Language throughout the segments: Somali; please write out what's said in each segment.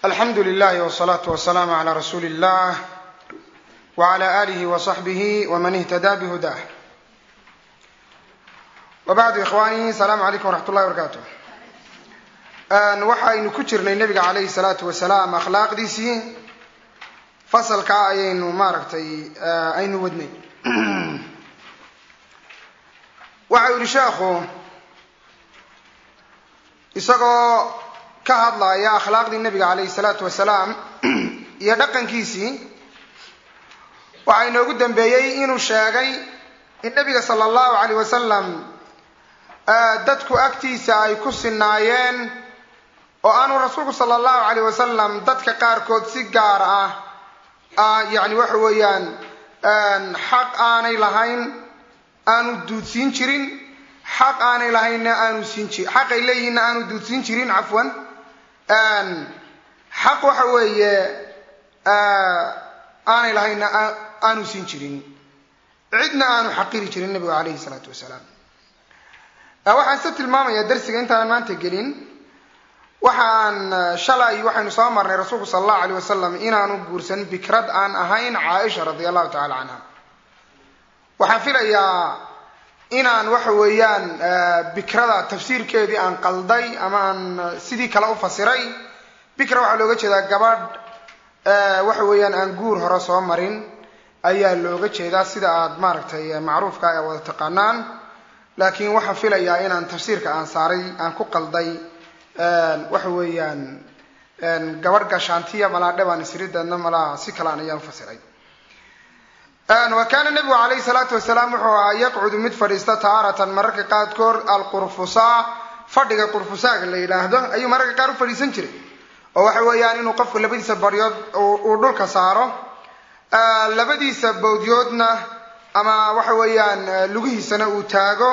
alxamdu lilahi wsalaatu wasalaamu calaa rasuuli illah wcala aalihi wasaxbihi wman ihtadaa bihudah wabacdu ikhwaani asalaamu calaykum waraxmat ullahi barakaatu waxaynu ku jirnay nebiga calayhi salaatu wasalaam akhlaaqdiisii fasalkaa ayaynu maaragtay aynu wadnay waxa u yihi sheekhu isagoo ka hadlaya akhlaaqdii nebiga calayhi salaatu wasalaam iyo dhaqankiisii waxaa inoogu dambeeyey inuu sheegay in nebiga sala allahu calayh wasalam dadku agtiisa ay ku sinaayeen oo aanu rasuulku sala allahu calayh wasalam dadka qaarkood si gaar ah yacni waxa weeyaan xaq aanay lahayn aanu duudsiin jirin xaq aanay lahaynna aanu siin jirin xaqay leeyihinna aanu duudsiin jirin cafwan xaq waxa weeye aanay lahaynna aanu siin jirin cidna aanu xaqiri jirin nebigu calayhi salaatu wasalaam waxaan se tilmaamayaa darsiga intaanan maanta gelin waxaan shalay waxaynu soo marnay rasuulku sala allahu alayh wasalam inaanu guursan bikrad aan ahayn caaisha radia allahu tacala canha waxaan filayaa inaan waxa weeyaan bikrada tafsiirkeedii aan qalday ama aan sidii kale u fasiray bikra waxaa looga jeedaa gabadh waxa weeyaan aan guur hore soo marin ayaa looga jeedaa sida aad maaragtay macruufka ee wada taqaanaan laakiin waxaan filayaa inaan tafsiirka aan saaray aan ku qalday waxa weeyaan gabadh gashaantiya malaa dhebaan isrideedna malaa si kalaan ayaan ufasiray wa kaana nebigu calayhi salaatu wasalaam wuxuu ahaa yaqcudu mid fadhiista taaratan mararka qaarkood alqurfusaa fadhiga qurfusaaga la yidhaahdo ayuu mararka qaar u fadhiisan jiray oo waxa weeyaan inuu qofku labadiisa baryood uu dhulka saaro labadiisa bawdyoodna ama waxa weeyaan lugihiisana uu taago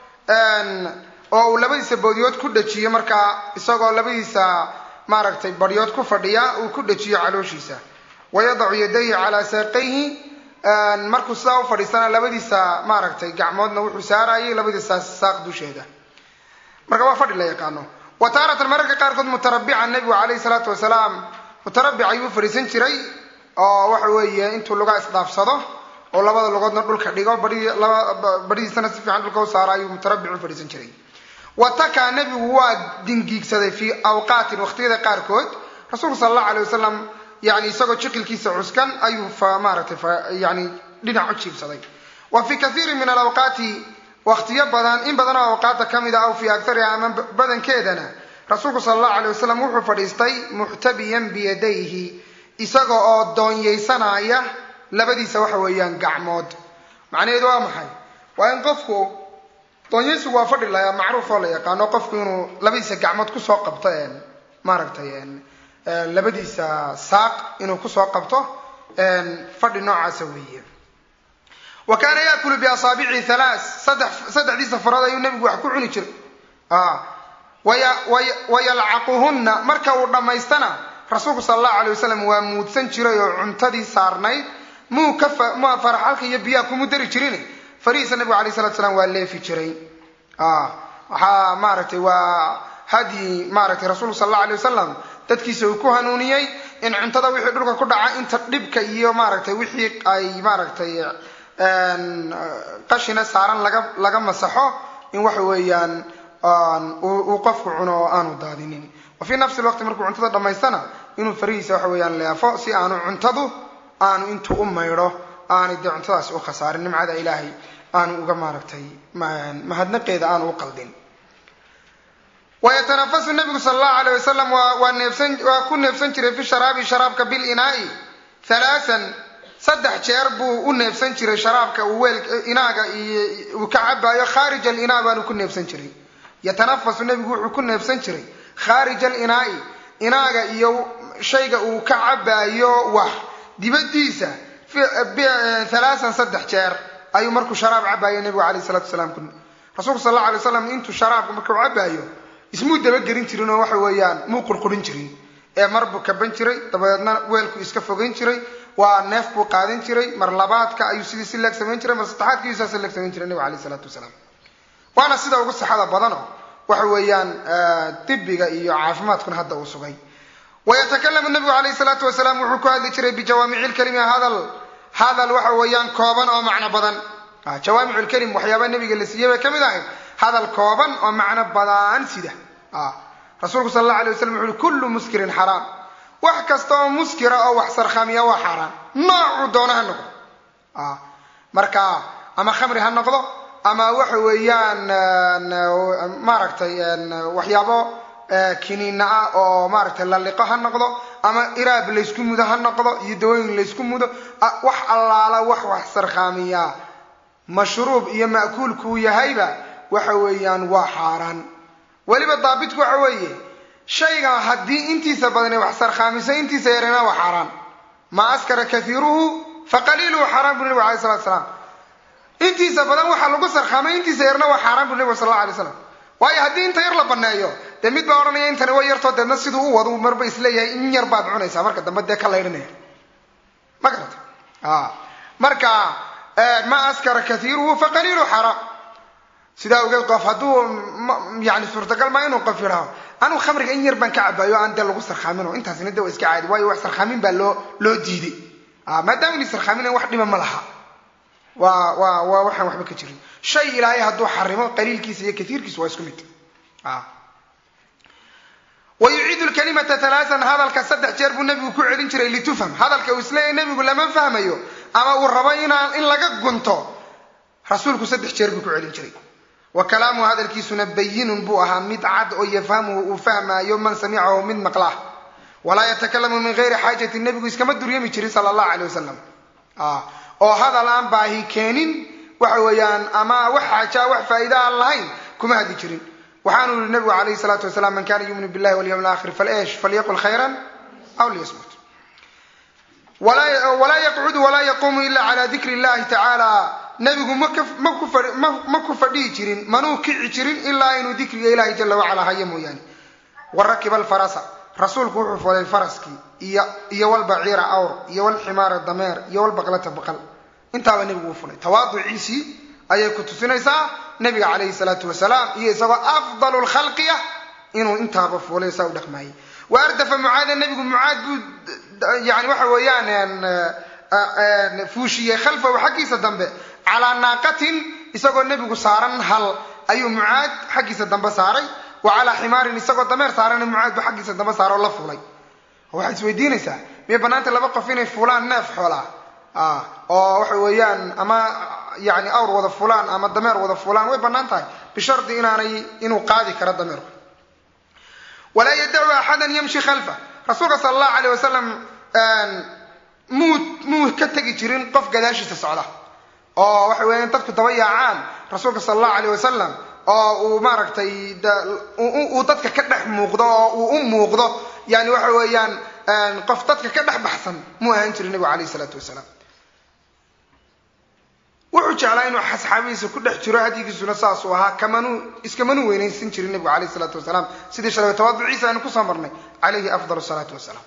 oo uu labadiisa bawdyood ku dhajiyo markaa isagoo labadiisa maaragtay baryood ku fadhiya uu ku dhajiyo calooshiisa wayadacu yadayhi calaa saaqayhi markuu sidaa u fadhiisana labadiisa maaragtay gacmoodna wuxuu saarayay labadiisa saaq dusheeda marka waa fadhi la yaqaano wa taaratan mararka qaarkood mutarabican nebigu calayhi salaatu wasalaam mutarabic ayuu fadhiisan jiray oo waxa weeye intuu lugaa isdhaafsado oo labada lugoodna dhulka dhigo badhidiisana si fiican dhulka u saaro ayuu mutarabic u fadhiisan jiray watakaa nebigu waa dingiigsaday fii awqaatin waqtiyada qaarkood rasuulku sala allahu alay wasalam yani isagoo jiqilkiisa cuskan ayuu maaratay yani dhinac u jiibsaday wa fii kaiirin min alawqaati waqtiyo badan in badan oo awqaata ka mid a aw fii akariha ama badankeedana rasuulku sala allahu alay wasalam wuxuu fadhiistay muxtabiyan biyadayhi isaga oo doonyaysanaya labadiisa waxa weeyaan gacmood macnaheedu waa maxay waa in qofku doonyaysigu waa fadhi la macruuf oo la yaqaano qofku inuu labadiisa gacmood kusoo qabto maaragtay labadiisa saaq inuu kusoo qabto fadhi noocaasa weeye wa kaana yaakulu biasaabici halaa saddexdiisa farood ayuu nebigu wax ku cuni jiray wayalcaquhunna marka uu dhammaystana rasuulku sala allahu alay wasalam waa muudsan jiray oo cuntadii saarnayd muu ka faraxalka iyo biyaha kumu dari jirin farihiisa nebigu alay salatu salaam waa leefi jiray waxaa maaragtay waa hadyi maaragtay rasuulku sala allahu alay wasalam dadkiisa uu ku hanuuniyey in cuntada wixii dhulka ku dhaca inta dhibka iyo maaragtay wixii ay maaragtay qashina saaran laga laga masaxo in waxa weeyaan uu qofku cuno oo aanu daadinin wa fii nafsi lwaqti markuu cuntada dhammaystana inuu farihiisa waxa weeyaan leefo si aanu cuntadu aanu intuu u maydho aanay dee cuntadaasi u khasaarin nimcada ilaahay aanu uga maaragtay mahadnaqeeda aanu u qaldin wayatanafasu nabigu sala allahu alayh wasalam waa neefsan waa ku neefsan jiray fi sharaabi sharaabka bilinaai halaasan saddex jeer buu u neefsan jiray sharaabka uu weel inaaga iyo uu ka cabaayo khaarij alinaa baanu ku neefsan jiray yatanafasu nebigu wuxuu ku neefsan jiray khaarij alinaai inaaga iyo shayga uu ka cabaayo wax dibadiisa halaasan saddex jeer ayuu markuu sharaab cabaayo nebigu alayh salatu wasalaam rasuulku sal alla alay waslam intuu sharaabka markuu cabaayo ismuu dabagelin jirin oo waxa weeyaan muu qurqurin jirin ee mar buu kaban jiray dabadeedna weelku iska fogeyn jiray waa neef buu qaadan jiray mar labaadka ayuu sidii si leeg samayn jiray mar saddexaadka ayuu saas leeg samayn jiray nebigu alayh salaatu wasalaam waana sida ugu saxada badano waxa weeyaan dibiga iyo caafimaadkuna hadda uu sugay wayatakalamu nabigu calayhi salaatu wasalaam wuxuu ku hadli jiray bijawaamici lkalimi hadal hadal waxa weeyaan kooban oo macno badan jawaamicu lkalim waxyaaba nabiga la siiyey bay ka mid ahayd hadal kooban oo macno badan sida rasuulku sal alla alay waslam wuxu uhi kullu muskirin xaraam wax kasta oo muskira oo wax sarkhamiya waa xaaraan noocuu doona ha noqdo marka ama khamri ha noqdo ama waxa weeyaan maaragtay waxyaabo kiniina ah oo maaragtay lalliqo ha noqdo ama iraab laysku mudo ha noqdo iyo dawooyin laysku mudo wax allaala wax wax sarkhaamiya mashruub iyo ma'kuulkuu yahayba waxa weeyaan waa xaaraan weliba daabitku waxa weeye shayga haddii intiisa badane wax sarkhaamiso intiisa yarena waa xaaraan maa askara kaiiruhu faqaliiluhu xaaraan bu nabigu alay salatu salaam intiisa badan waxaa lagu sarkhaamay intiisa yarna waa xaaraan bu nabigu sal alla alay slam waayo haddii inta yar la baneeyo dee mid baa odhanaya intani way yartoo deedna siduu u wadu marba isleeyahay in yar baad cunaysaa marka dambe dee ka laydhanaya ma garata marka ma askara kaiiruhu faqaliiluhu xaaraan sidaa ogeed qof hadduu yani suurtagal maa inuu qof yidhaaho anugu khamriga in yar baan ka cabaayo aan dee lagu sarkhaaminoo intaasina de waa iska caadi waayo wax sarkhaamin baa loo loo diiday maadaama inay sarkhaaminayn wax dhiba ma laha waa waa waa waxaan waxba ka jirin shay ilaahay hadduu xarimo qaliilkiisa iyo kaiirkiisa waa isku mid wa yuciidu lkalimata alaaan hadalka saddex jeer buu nabigu ku celin jiray litufham hadalka uu isleeyahy nabigu lama fahmayo ama uu rabo inaan in laga gunto rasuulku saddex jeer buu ku celin jiray wa kalaamuhu hadalkiisuna bayinun buu ahaa mid cad oo yafhamuhu uu fahmaayo man samicahu mid maqlah walaa yatakalamu min gayri xaajati nebigu iskama duryami jirin sala allahu alay wasalam oo hadal aan baahi keenin waxa weeyaan ama wax xaajaa wax faa'iida aan lahayn kuma hadli jirin waxaanu yihi nabigu calayhi salaatu wasalaam man kana yuuminu billahi walyawm alakhir faleesh falyaqul khayran aw liyasmut walaa yaqcudu walaa yaquumu ila cala dikri illahi tacaala nabigu ma ku fadhihi jirin manuu kici jirin ilaa inuu dikriga ilahi jala wacala hayo mooyaane wa rakiba alfarasa rasuulku wuxuu fulay faraskii iyo walbaciira awr iyo walximaara dameer iyo walbaqlata baqal intaaba nebigu uu fulay tawaaduciisii ayay ku tusinaysaa nabiga calayhi salaatu wasalaam iyo isagoo afdalu lkhalqiya inuu intaaba fuulay saa u dhaqmaayay wa ardafa mucaada nebigu mucaad buu yani waxa weeyaan fuushiyey khalfahu xaggiisa dambe calaa naaqatin isagoo nebigu saaran hal ayuu mucaad xaggiisa dambe saaray wa calaa ximaarin isagoo dameer saarana mucaad buu xaggiisa dambe saaro la fuulay waxaad isweydiinaysaa miyay banaanta laba qof inay fuulaan neef xoolaa oo waxa weeyaan ama yani awr wada fulaan ama dameer wada fulaan way banaan tahay bishardi inaanay inuu qaadi karo dameerku walaa yadacu axadan yamshi khalfa rasuulka sala allahu aleyh wasalam muu muu ka tegi jirin qof gadaashiisa socda oo waxa weeyaan dadku daba yaacaan rasuulka sala allahu aleyh wasalam oo uu maaragtay uu dadka ka dhex muuqdo oo uu u muuqdo yani waxa weeyaan qof dadka ka dhex baxsan muu ahaan jirin nebigu alayh isalaatu wasalaam wuxuu jeclaa inuu asxaabihiisa ku dhex jiro hadyigiisuna saasuu ahaa kamanuu iskamanu weynaysan jirin nebigu alayh isalaatu wasalaam sidii shalay tawaaduciisa aynu kusoo marnay calayhi afdal salaatu wasalaam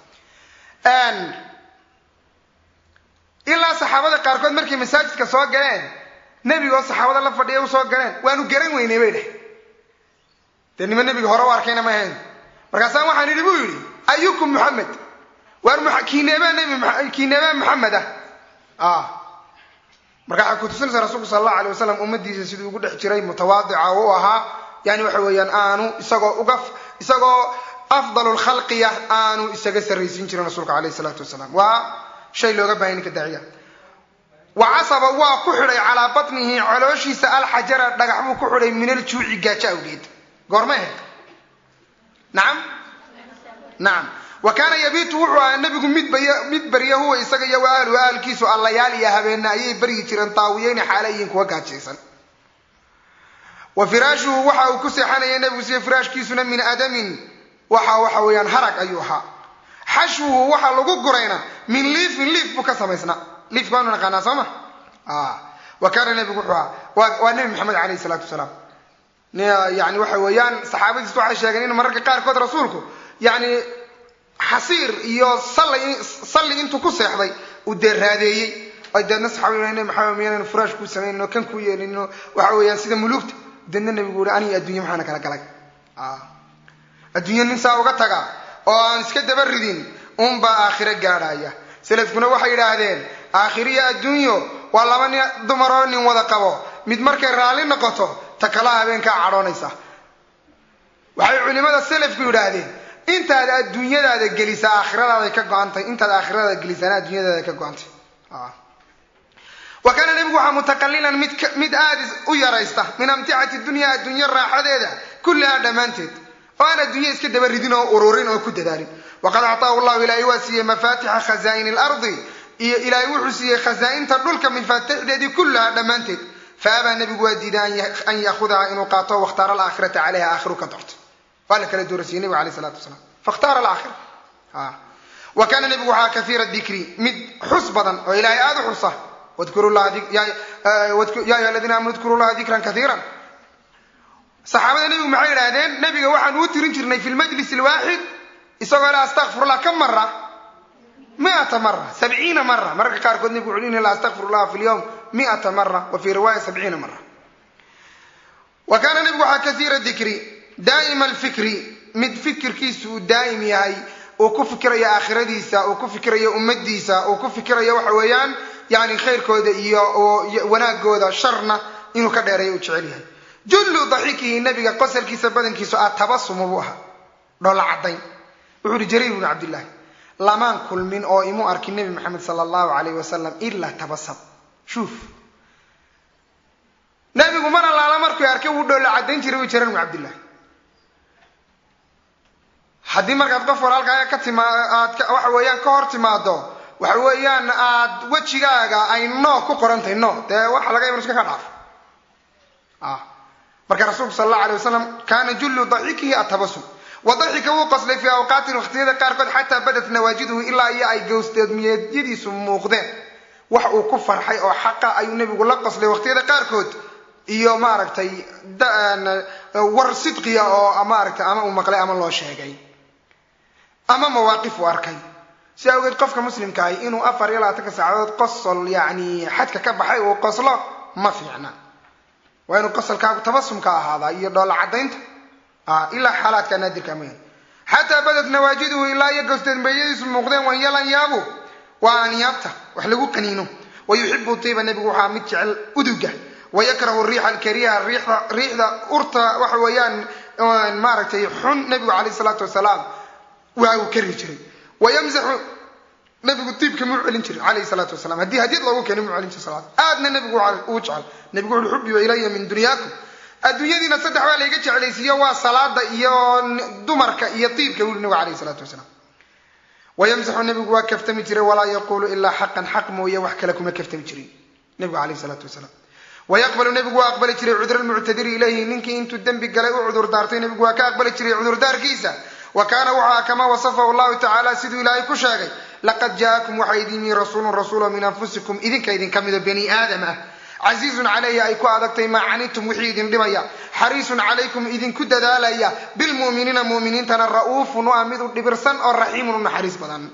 ilaa saxaabada qaarkood markay masaajidka soo galeen nebigoo saxaabada la fadhiya u soo galeen waanu garan weynay bay dheh dee nima nebiga hore u arkayna ma ahayn markaasaan waxaan idhi buu yidhi ayukum muxamed waar kiineebaa nbi kiineebaa maxamed ah marka waxay kutusinaysaa rasuulku sala allahu alay wasalam ummadiisa siduu ugu dhex jiray mutawaadica u ahaa yani waxa weeyaan aanu isagoo uga isagoo afdalu lkhalqiya aanu isaga sarraysiin jirin rasuulka alayh isalaatu wasalaam waa shay looga bahay ninka daaciya wa casaba waa ku xidhay calaa batnihi colooshiisa alxajara dhagax buu ku xidhay min aljuuci gaajo awgeed goorma ahayd nacam nacam wa kaana yabiitu wuxuu ahaa nebigu mid mid barya huwa isaga iyo wa ahluhu ahalkiisu allayaal iyo habeena ayay baryi jireen taawiyeyni xaalayiin kuwa gaajaysan wa firaashuhu waxa uu ku seexanaya nebigu siya firaashkiisuna min adamin waxa waxa weeyaan harag ayuu ahaa xashwuhu waxaa lagu gurayna min liifin liif buu ka samaysnaa liifka waanu naqaanaa soo ma wa kaana nebigu wuxuu ahaa waa nebi maxamed alayh isalaatu wasalaam yani waxa weeyaan saxaabadiis waxay sheegeen in mararka qaarkood rasuulku yani xasiir iyo salli intuu ku seexday uu dee raadeeyey ay deedna saxaabada nebi maxamed miyaanan furaash kuu samayno kan kuu yeelino waxa weeyaan sida muluugta deedna nebigu uhi aniga adduunya maxaana kala galay adduunya nin saa uga taga oo aan iska daba ridin unbaa aakhiro gaadhaya salafkuna waxay yidhaahdeen aakhiriyo adduunyo waa laba nin dumaroo nin wada qabo mid markay raalli noqoto ta kala habeenkaa cadhoonaysa waxay culimada salafku yidhaahdeen intaad adduunyadaada gelisa aakhiradaada ka go-antay intaad aakhiradaada gelisana adduunyadaada ka go-antay wa kaana nebigu waxaa mutaqalilan mid mid aada u yaraysta min amticati dunya adduunyo raaxadeeda kullihaa dhammaanteed oo aan adduunya iska daba ridin oo ururin oo ku dadaalin waqad actaahu llahu ilaahay waa siiyey mafaatixa khazaa'ini lardi iyo ilaahay wuxuu siiyey khazaa'inta dhulka mifaatixdeedii kullahaa dhammaanteed fa abaa nebigu waa diiday an yaahudaha inuu qaato wakhtaara alaakhirata caleyha aakhiru ka doorto waa la kala doorasiiyey nebigu aleyh salatu wasalaam fakhtaara alaakhira wa kaana nebigu waxaa kahiira dikri mid xus badan oo ilaahay aada u xusa ya ayuha aladiina aamanu dkuru llaha dikran kaiira saxaabada nebigu maxay yidhaahdeen nebiga waxaan uu tirin jirnay fi lmajlis alwaaxid isagoo la astakfirullah ka mara miata mara sabciina mara mararka qaarkood nebigu wuxuu dhihi la astakfirullah fi lyawm miata mara wa fi riwaaya sabciina mara wa kaana nebigu waxaa kaiira dikri daa'ima alfikri mid fikirkiisu uu daa'im yahay uu ku fikirayo aakhiradiisa uu ku fikirayo ummadiisa uu ku fikirayo waxa weeyaan yani khayrkooda iyo wanaagooda sharna inuu ka dheereeyo uu jecel yahay jullu daxikihi nabiga qosalkiisa badankiisu a tabasumu buu ahaa dhoola caddayn wuxuu uhi jariir bnu cabdillahi lamaan kulmin oo imu arkin nebi maxamed sala allahu alayh wasalam ilaa tabasam shuuf nebigu mar allaala markuu arkay wuu dhoola caddayn jiray uu jariir bnu cabdillahi haddii markaad qof walaalkaaga ka tima aad waxa weeyaan ka hor timaado waxa weeyaan aad wejigaaga ay no ku qorantahay no dee waxa laga yaba iska ka dhaafo marka rasuulku sal allahu alay wasalam kaana jullu daxikihi atabasum wa daxika wuu qoslay fii awqaatin waqtiyada qaarkood xataa badat nawaajiduhu ilaa iyo ay gowsteedmiyeedyadiisu muuqdeen wax uu ku farxay oo xaqa ayuu nebigu la qoslay waqtiyada qaarkood iyo maaragtay war sidqiya oo maaragtay ama uu maqlay ama loo sheegay ama mawaaqif uu arkay si awgeed qofka muslimka ahi inuu afar iyo labaatanka saacadood qosol yani xadka ka baxay uu qoslo ma fiicna waa inuu qosolkaagu tabasumka ahaadaa iyo dhoola caddaynta ilaa xaalaadka naadirka mooyaan xataa badad nawaajiduhu ilaa iyo gowsteedmeeyadiisu muuqdeen wanyalanyaabo waa anyaabta wax lagu qaniino wa yuxibu tiiba nebigu waxaa mid jecel uduga wayakrahu riixa alkariha riixda urta waxa weeyaan maaragtay xun nebigu calayh salaatu wasalaam waa uu kari jiray wayamsaxu nabigu diibka muu celin jiray calayhi salaatu wasalam haddii hadyad loogu keenay muu celin jiray salaad aadna nabigu uu jecel nabigu wuxu xubiba ilaya min dunyaakum adduunyadiina saddex baa layga jeclaysiiyo waa salaada iyo dumarka iyo diibka wuli nabigu calayhi salaatu wasalaam wayamsaxu nabigu waa kaftami jiray walaa yaquulu ilaa xaqan xaq mooye wax kale kuma kaftami jirin nabigu calayhi salaatu wasalaam wayaqbalu nebigu waa aqbali jiray cudra lmuctadiri ilayhi ninkii intuu dembi galay u cudur daartay nebigu waa ka aqbali jiray cudurdaarkiisa wa kaana waxaa kama wasafahu llahu tacaala siduu ilaahay ku sheegay laqad jaakum waxaa idin yimi rasuulun rasuulo min anfusikum idinka idinka mido bani aadam ah casiizun calayhi ay ku adagtay maa canitum wixii idin dhibaya xariisun calaykum idinku dadaalaya bilmu'miniina mu'miniintana ra'uufun waa mid u dhibirsan oo raxiimun u naxariis badan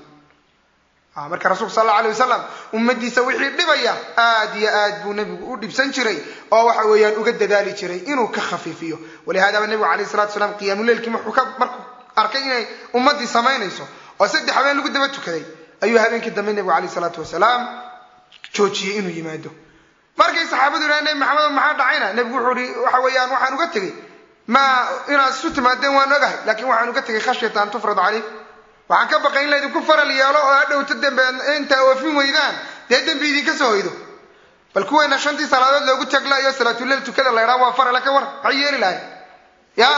marka rasuulku sal alla alay wasalam ummadiisa wixii dhibaya aad iyo aad buu nebigu u dhibsan jiray oo waxa weeyaan uga dadaali jiray inuu ka khafiifiyo walihaadaba nebigu alayh salatu salaam qiyaamuleylkii markuu arkay inay ummadii samaynayso oo saddex habeen lagu daba tukaday ayuu habeenkii dambe nebigu alayh salaatu wasalaam joojiyey inuu yimaado markay saxaabadu yidhaha nebi maxamed maxaa dhacayna nebigu wuxuu ihi waxa weeyaan waxaan uga tegey ma inaad isu timaadeen waan ogahay laakiin waxaan uga tegay khashyata an tufrad calayk waxaan ka baqay in laydinku faral yeelo oo hadhowta dembe intaa oofin weydaan dee dembi idinka soo hoydo bal kuweena shantii salaadood loogu taglaayo salaatuleel tukada la ydhaha waa farale ka war maxay yeeli lahay ya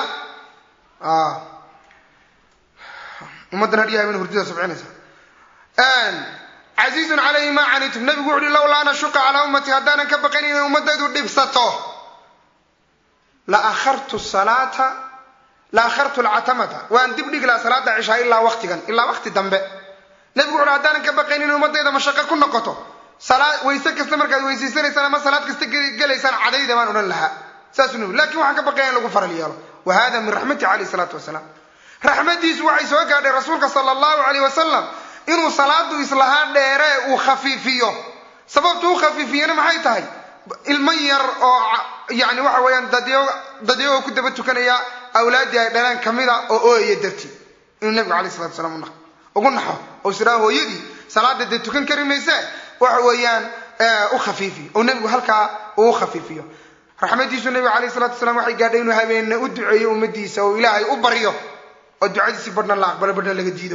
ummaddan hadhiya habeen hurdida subcinaysa casiizun calayhi maa canitum nabigu wuxu uhi lowlaa an ashuqa calaa ummati haddaanan ka baqayn inay ummadaydu dhibsato la akhartu salaata la akhartu alcatamata waan dib dhigi lahaa salaada cishaa ilaa waktigan ilaa wakti dambe nebigu wuxu uhi haddaanan ka baqayn inay ummadayda mashaqo ku noqoto salaa wayse kasta markaad weysaysanaysaan ama salaad kasta gelaysaan cadayda baan odhan lahaa saasuu nabigu lakin waxaan ka baqaya in lagu faral yeelo wa hada min raxmati calayh salaatu wasalaam raxmadiisu waxay soo gaadhay rasuulka sala allahu alayh wasalam inuu salaadu islahaa dheere uu khafiifiyo sababtu u khafiifiyana maxay tahay ilmo yar oo yani waxa weeyaan dadyagoo ku daba tukanaya awlaaddii ay dhaleen kamida oo ooyaya dartii inuu nebigu alayh salatu salaam ugu naxo oo israa hooyadii salaada dee tukan kari mayse waxa weeyaan u khafiifiyo oo nebigu halkaa uu khafiifiyo raxmadiisu nebigu alayh salatu salam waxay gaadhay inuu habeenne u duceeyo ummadiisa oo ilaahay u baryo oo ducadiisi badhna la aqbalo badhna laga diido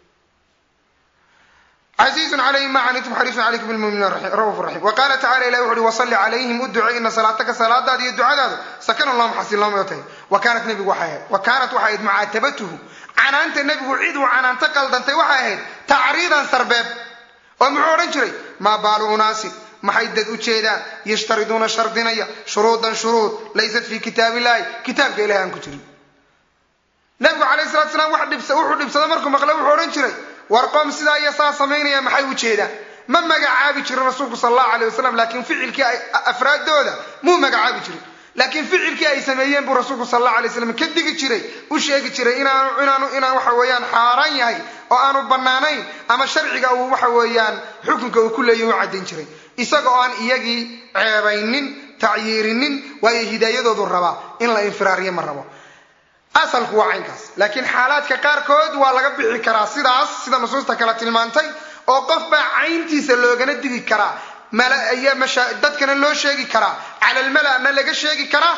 casiizun calayhim ma canitum xariisun calaykum bilmuminiin rauuf raxiim wa qaala tacala ilahi wuxu uhi wasalli calayhim u ducey ina salaataka salaadaada iyo ducadaada sakanun lahum xasiloomay tahay wa kaanat nebigu waxay ahayd wa kaanat waxay ahayd mucaatabatuhu canaanta nebigu cid uu canaanto qaldantay waxay ahayd tacriidan sarbeeb oo muxuu odhan jiray maa baalu unaasin maxay dad u jeedaan yashtariduuna shardinaya shuruudan shuruud laysat fii kitaab illahi kitaabka ilahi aan ku jirin nebigu calayh salatu salaam wuxuu dhibsada markuu maqle wuxuu odhan jiray war qoom sidaa iyo saa samaynaya maxay u jeedaan ma magacaabi jirin rasuulku sal allahu alayh wasalam laakiin ficilkii afraaddooda muu magacaabi jirin laakiin ficilkii ay sameeyeen buu rasuulku sal allahu alay slam ka digi jiray u sheegi jiray inaanu inaanu inaan waxa weeyaan xaaraan yahay oo aanu bannaanayn ama sharciga uu waxa weeyaan xukunka uu ku leeyahy u caddayn jiray isaga oo aan iyagii ceebaynin tacyiirinin waayo hidaayadoodu rabaa in la infiraariyo ma rabo asalku waa caynkaas laakiin xaalaadka qaarkood waa laga bixi karaa sidaas sida nusuusta kale tilmaantay oo qof baa cayntiisa loogana digi karaa dadkana loo sheegi karaa cala almalana laga sheegi karaa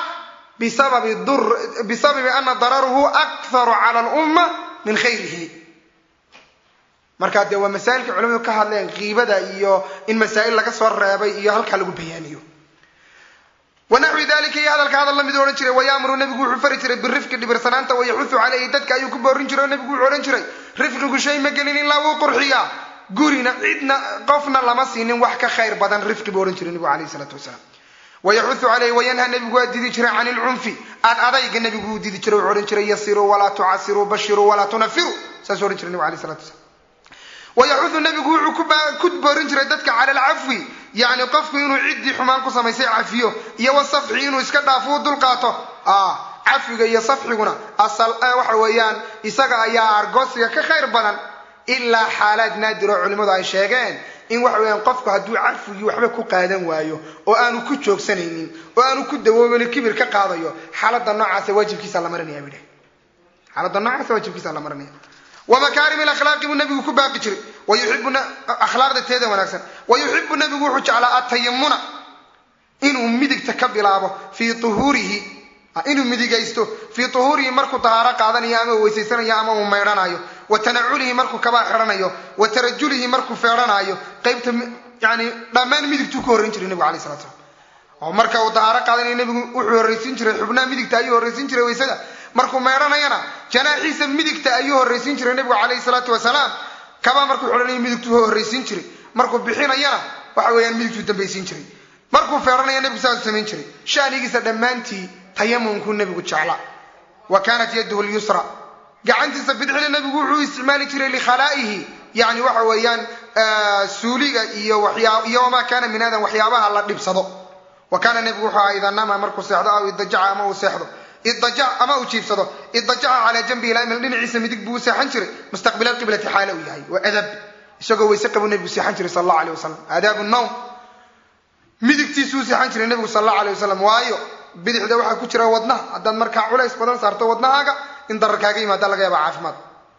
bisababi ana dararuhu akharu cala alumma min khayrihi markaa dee waa masaa'ilka culimadu ka hadleen kiibada iyo in masaa'il laga soo reebay iyo halkaa lagu bayaaniyo wanaxwi dalika iyo hadalka hadal lamid odhan jiray wayaamuru nebigu wuxuu fari jiray birifqi dhibirsanaanta wayaxusu caleyhi dadka ayuu ku boorin jiray oo nebigu wuxuu odhan jiray rifqigu shay ma gelin ilaa wuu qurxiyaa gurina cidna qofna lama siinin wax ka khayr badan rifqi buu odhan jiray nebigu alayh isalaatu wasalaam wayaxusu caleyhi wayanha nebigu waa didi jiray can ilcunfi ad adayga nebigu wuu didi jiray wuxuu odhan jiray yasiruu walaa tucasiruu bashiruu walaa tunafiru saasuu odhan jiray nebigu alayh salatu wasalaam wayaxudu nebigu wuxuu ku boorin jiray dadka cala alcafwi yani qofku inuu ciddii xumaan ku samaysay cafiyo iyo wasafxi inuu iska dhaafo u dulqaato cafiga iyo safxiguna waxa weeyaan isaga ayaa argoosiga ka khayr badan ilaa xaalaad naadir oo culimmadu ay sheegeen in waxa weyaan qofku hadduu cafwigii waxba ku qaadan waayo oo aanu ku joogsanaynin oo aanu ku dawoobin kibir ka qaadayo xaalada noocaasa waajibkiisa la marinaya bidhe xaalada noocaasa waajibkiisa la marinaya wamakaarimi akhlaaqi buu nabigu ku baaqi jiray wayuibu akhlaaqda teeda wanaagsan wayuxibu nabigu wuxuu jeclaa atayamuna inuu midigta ka bilaabo fii uhuurihi inuu midigaysto fii uhuurihi markuu dahaaro qaadanayo ama uu weysaysanayo ama uu maydhanayo wa tanaculihi markuu kabaa xidhanayo wa tarajulihi markuu feedhanayo qaybta yani dhammaan midigtuu ka horrayn jiray nebigu alay slat slam oo marka uu dahaaro qaadanayo nebigu wuxuu horraysiin jiray xubnaha midigta ayuu horraysiin jiray waysada markuu meedhanayana janaaxiisa midigta ayuu horraysiin jiray nebigu calayhi salaatu wasalaam kabaa markuu xidhanayo midigtuu horraysiin jiray markuu bixinayana waxa weeyaan midigtuu dambaysiin jiray markuu feedhanaya nebigu saasuu samayn jiray shanigiisa dhammaantii tayamunkuu nebigu jecla wa kaanat yaduhu lyusra gacantiisa bidixda nebigu wuxuu isticmaali jiray likhalaa'ihi yani waxa weeyaan suuliga iyo iyo wamaa kaana min aadan waxyaabaha la dhibsado wa kaana nebigu wuxuu ahaa idaa nama markuu seexdo aw idajaca ama uu seexdo idajac ama uu jiibsado idajaca calaa janbihi laymil dhinaciisa midig buu u seexan jiray mustaqbila qiblati xaale uu yahay waa adab isagoo weyse qabuu nebigu seexan jiray sal allahu alay wasalam aadaabu nawm midigtiisuu seexan jiray nebigu sal allahu alay wasalam waayo bidixda waxaa ku jira wadnaha haddaad markaa culays badan saarto wadnahaaga in darar kaaga yimaada laga yaaba caafimaad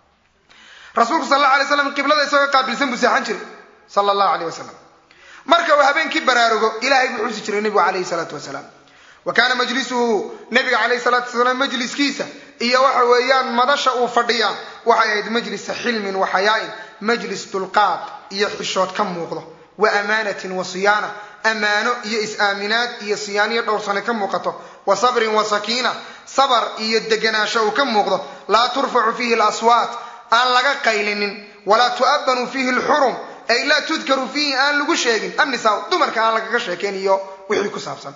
rasuulku sal allahu alay slam qiblada isagoo qaabilsan buu seexan jiray sala allahu aleyh wasalam marka uu habeenkii baraarugo ilahay buu xusi jiray nebigu calayhi salaatu wasalaam wa kaana majlisuhu nebiga calayhi salaatu wasalaam majliskiisa iyo waxa weeyaan madasha uu fadhiyaa waxay ahayd majlisa xilmin wa xayaa'in majlis dulqaad iyo xishood ka muuqdo wa amaanatin wa siyaana ammaano iyo is-aaminaad iyo siyaaniyo dhowrsane ka muuqato wa sabrin wa sakiina sabar iyo deganaasho uu ka muuqdo laa turfacu fiihi alaswaat aan laga qaylinin walaa tu'abanu fiihi alxurum ay laa tudkaru fiihi aan lagu sheegin annisaa dumarka aan lagaga sheekayn iyo wixii ku saabsan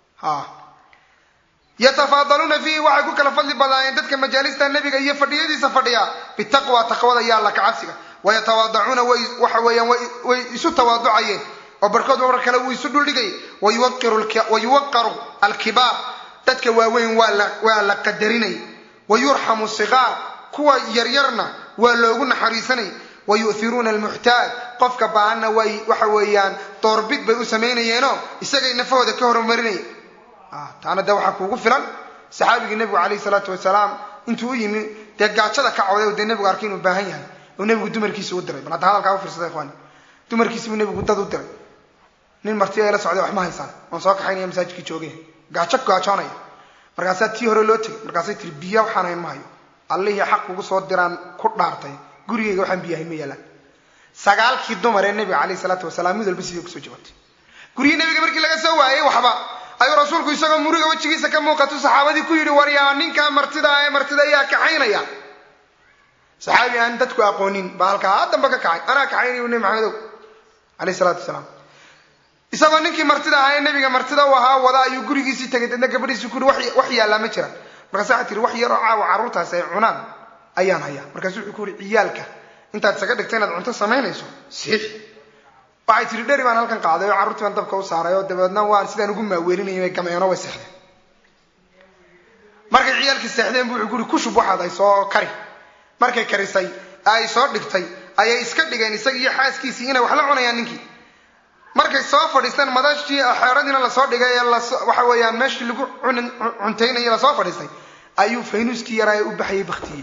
yatafaadaluuna fiihi waxay ku kala fadli badaayeen dadka majaalista nebiga iyo fadhiyadiisa fadhiya bitaqwa taqwada iyo alla kacabsiga wayatawaadacuuna waxa weeyaan way isu tawaaducayeen oo barkood mar kale wuu isu dhuldhigay wayuwaqaru alkibaar dadka waaweyn waa la qadarinay wayurxamu sigaar kuwa yaryarna waa loogu naxariisanay wayu'iruuna almuxtaaj qofka baahanna way waxa weeyaan doorbid bay u samaynayeenoo isagay nafahooda ka horumarinaya taana de waxaa kuugu filan saxaabigii nebigu calayhi salaatu wasalaam intuu u yimi dee gaajada ka cawday oo dee nebigu arkay inuu baahan yahay oo nebigu dumarkiisa u diray bal hadda hadalkaa u fiirsada ikhwaani dumarkiisi buu nebigu dad u diray nin marti ay la socday wax ma haysaan waan soo kaxaynaya masaajidkii joogay gaajo gaajoonaya markaasaa tii hore loo tegay markaasay tiri biya waxaan hayn ma hayo allihii xaq ugu soo diraan ku dhaartay gurigayga waxaan biyahayn ma yaalaan sagaalkii dumar ee nebiga calayhi salaatu wasalaam mid walba sidii kusoo jawaabtay guryihii nebiga markii laga soo waayey waxba ayuu rasuulku isagoo muriga wejigiisa ka muuqatu saxaabadii ku yidhi war yaa ninkaa martida ee martida ayaa kaxaynaya saxaabi aan dadku aqoonin baa halkaa damba ka kacay anaa kaxaynayu nebi maxamedow calayhi salaatu wasalaam isagoo ninkii martida ahaa ee nebiga martida u ahaa wada ayuu gurigiisii tegay dadna gabadhiisii ku yidhi wax yaallaa ma jira markaas waxaa tihi wax yaroo caawa carruurtaasi ay cunaan ayaan hayaa markaasu wuxuu ku yidhi ciyaalka intaad isaga dhigta inaad cunto samaynayso siix waxay tihi dheri baan halkan qaaday oo carruurtii baan dabka u saaray oo dabeedna waan sidaan ugu maaweelinayay gameeno way seexdeen markay ciyaalkii seexdeen bu wuxuu ku yidhi kushub waxaad ay soo kari markay karisay ay soo dhigtay ayay iska dhigeen isagii iyo xaaskiisii inay wax la cunayaan ninkii markay soo fadhiisteen madashii xeeradiina lasoo dhigay ee waxa weeyaan meeshii lagu cuntaynayay lasoo fadhiistay ayuu faynuuskii yaraa ee u baxayay baktiyey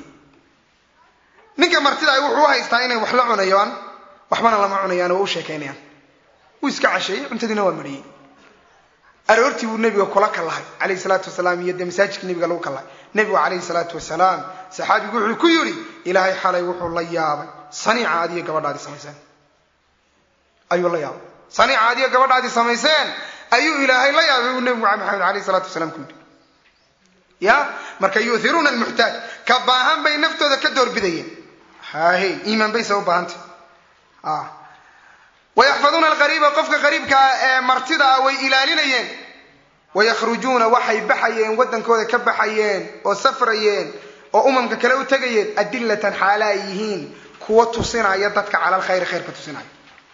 ninka martida ay wuxuu u haystaa inay wax la cunayaan waxbana lama cunayaan oo u sheekaynayaan wuu iska casheeyey cuntadiina waa mariyey aroortii buu nebiga kula kallahay calayhi salaatu wasalaam iyo dee masaajidka nebiga lagu kallahay nebigu calayhi salaatu wasalaam saxaabigu wuxuu ku yidhi ilaahay xalay wuxuu la yaabay saniica adiyo gabadhaadii samayseen ayuu la yaabay saniica adiyo gabadhaadii samayseen ayuu ilaahay la yaabay buu nebigu maxamed calayhi salaatu wasalaam ku yidhi ya marka yuhiruuna almuxtaaj ka baahan bay naftooda ka doorbidayeen hahe iimaan bayse u baahantay wayaxfaduuna alqariiba qofka qariibkaa ee martida ah way ilaalinayeen wayakhrujuuna waxay baxayeen waddankooda ka baxayeen oo safrayeen oo umamka kale u tegayeen adillatan xaala ay yihiin kuwa tusinaya dadka cala alkhayri khayrka tusinaya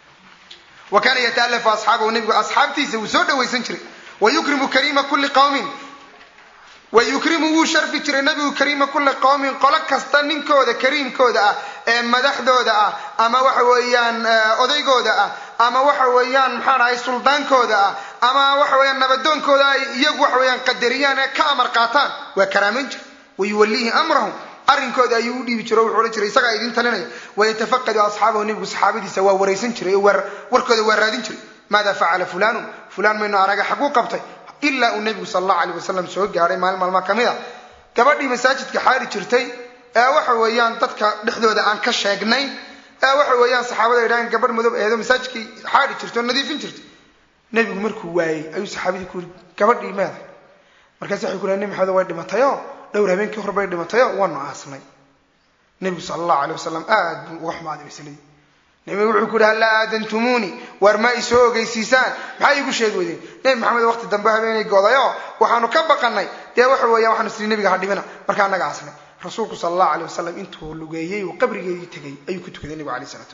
wa kaana yataalafu asxaabahu nebigu asxaabtiisa wuu soo dhawaysan jiray wayukrimu kariima kulli qawmin wayukrimu wuu sharfi jiray nabigu kariima kulli qowmin qolo kasta ninkooda kariimkooda ah ee madaxdooda ah ama waxa weeyaan odaygooda ah ama waxa weeyaan maxaan ahay suldaankooda ah ama waxa weeyaan nabadoonkooda ay iyagu waxa weeyaan qadariyaan ee ka amar qaataan waa karaamayn jira wayuwallihi amrahum arrinkooda ayuu u dhiibi jiro o wuxuu odhan jiray isagaa idin talinaya wayatafaqadu asxaabahu nebigu saxaabadiisa waa waraysan jiray oo warkooda waa raadin jiray maada facala fulaanun fulaan maynu araga xaguu qabtay ilaa uu nebigu sal allahu alay wasalam soo gaadhay maalin maalmaa ka mid a gabadhii masaajidka xaari jirtay ee waxa weeyaan dadka dhexdooda aan ka sheegnay ee waxa weeyaan saxaabada idhahan gabadh madob eedo masaajidkii xaari jirtay oo nadiifin jirtay nebigu markuu waayey ayuu saxaabadii ku yiri gabadhii meeday markaas waxay ku lehay nebi maxamed way dhimatayoo dhowr habeenkii hor bay dhimatayoo waanu aasnay nebigu sala allahu alay wasalam aad buu uga xumaaday masaladii nebigu wuxuu ku yidhi hallaa aadantumuunii waar ma i soo ogeysiisaan maxaa iigu sheegi weydeen nebi maxamed waqti dambe habeenay godayo waxaanu ka baqanay dee waxa weeyaan waxaanu siri nebiga ha dhibina markaa annaga asnay rasuulku sala allahu alay wasalam intuu lugeeyey uu qabrigeedii tegay ayuu ku tukaday nebigu alayh isalaatu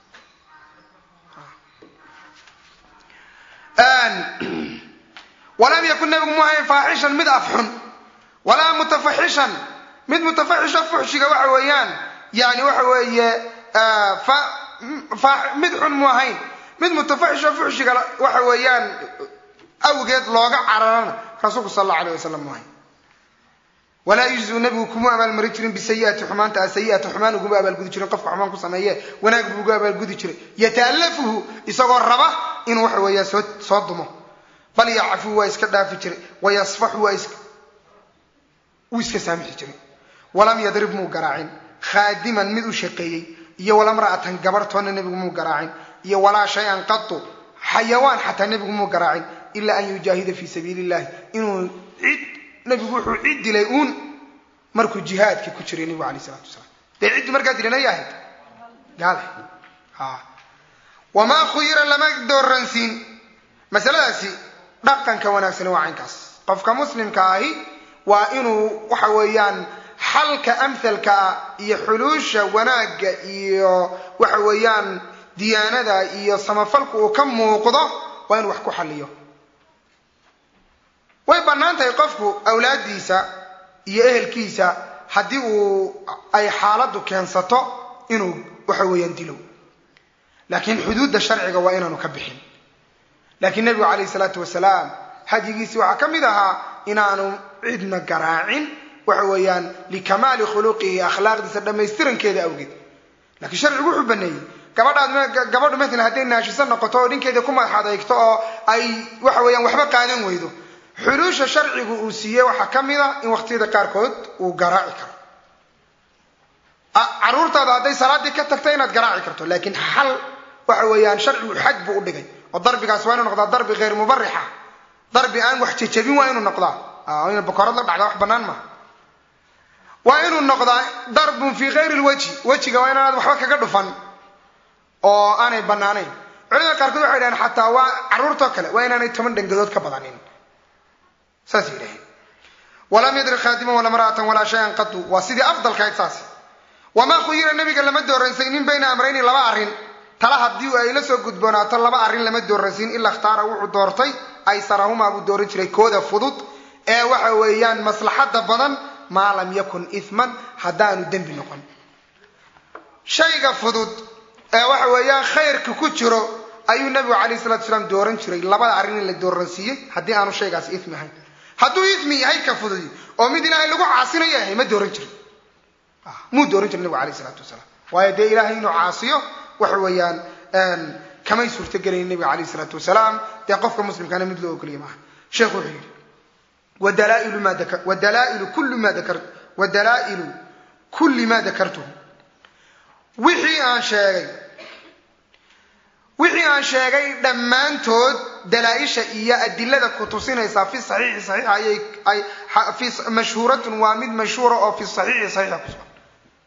wasalaam walam yakun nebigu mu ahayn faaxishan mid afxun walaa mutafaxishan mid mutafaxisho fuxshiga waxa weeyaan yani waxa weeye mid xun mu ahayn mid mutafaxisho fuxshiga waxa weeyaan awgeed looga cararana rasuulku sal allahu alayh wasalam mu ahayn walaa yujziu nebigu kuma abaalmarin jirin bisayiati xumaanta a sayiata xumaan uguma abaalgudi jirin qofka xumaan ku sameeye wanaag buu ugu abaalgudi jiray yataalafuhu isagoo raba inuu waxa weeyaan soo soo dumo bal yacfuu waa iska dhaafi jiray wayasfaxu waa is wuu iska saamixi jiray walam yadrib muu garaacin khaadiman mid u shaqeeyey iyo walamra'atan gabartoonna nebigu muu garaacin iyo walaa shay-an qatu xayawaan xataa nebigu muu garaacin ilaa an yujaahida fii sabiili illahi inuu cid nebigu wuxuu cid dilay uun markuu jihaadkii ku jiray nebigu alayh isalatu wasalaam dee ciddi markaa dilanay ahayd gaale wamaa khuyira lama dooransiin masaladaasi dhaqanka wanaagsani waa caynkaas qofka muslimka ahi waa inuu waxa weeyaan xalka amhalkaa iyo xuluusha wanaagga iyo waxa weeyaan diyaanada iyo samafalku uu ka muuqdo waa inuu wax ku xaliyo way bannaan tahay qofku awlaaddiisa iyo ehelkiisa haddii uu ay xaaladdu keensato inuu waxa weeyaan dilo laakiin xuduudda sharciga waa inaanu ka bixin laakiin nebigu calayhi salaatu wasalaam hadyigiisii waxaa ka mid ahaa inaanu cidna garaacin waxa weeyaan likamaali khuluqihi akhlaaqdiisa dhammaystirankeeda awgeed laakiin sharcigu wuxuu baneeyey gabadhaad gabadhu maalan hadday naashiso noqoto oo dhinkeeda ku madax adeegto oo ay waxa weeyaan waxba qaadan weydo xuluusha sharcigu uu siiyey waxaa ka mid a in waqtiyada qaarkood uu garaaci karo caruurtaada hadday salaaddii ka tagta inaad garaaci karto laakiin xal waxa weeyaan sharcigu xad buu u dhigay oo darbigaas waa inuu noqdaa darbi hayr mubarixa darbi aan wax jejabin waa inuu noqdaa ina bakoorad la dhacda wax banaan maaha waa inuu noqdaa darbun fii hayri lwajhi wejiga waa inaanad waxba kaga dhufan oo aanay banaanayn culimada qaarkood waxay dhahen xataa waa carruurtoo kale waa inaanay toban dhangadood ka badanin saas yidhaheen walam yadri khaadiman wala mara'atan walaa shayan qadu waa sidii afdalkahayd saas wamaa khuyira nabiga lama dooransaynin bayna amrayni laba arrin tala haddii ay la soo gudboonaato laba arrin lama dooransiin ilaa ikhtaara wuxuu doortay aysarahumaa buu dooran jiray kooda fudud ee waxa weeyaan maslaxadda badan maa lam yakun isman haddaanu dembi noqon shayga fudud ee waxa weeyaan khayrka ku jiro ayuu nabigu calayh salatu salaam dooran jiray labada arrin in la dooransiiyey haddii aanu shaygaas ismi ahayn hadduu ismi yahay ka fududi oo mid ilaahay lagu caasinayo yahay ma dooran jirin muu dooran jiray nabigu alayh isalaatu wasalaam waayo dee ilaahay inuu caasiyo waxa weeyaan kamay suurtogelayn nabiga calayh isalaatu wasalaam dee qofka muslimkaana mid loo ogoliya maaha sheekhu wuxuu yidhi wadalaa'ilu ma daka wadalaa'ilu kulli ma dakar wadalaa'ilu kulli ma dakartuhu wixii aan sheegay wixii aan sheegay dhammaantood dalaa-isha iyo adilada ku tusinaysaa fi saxiixi saxiixa ayay ay fi mashhuuratun waa mid mashhuura oo fi saxiixi saxiixa ku sugan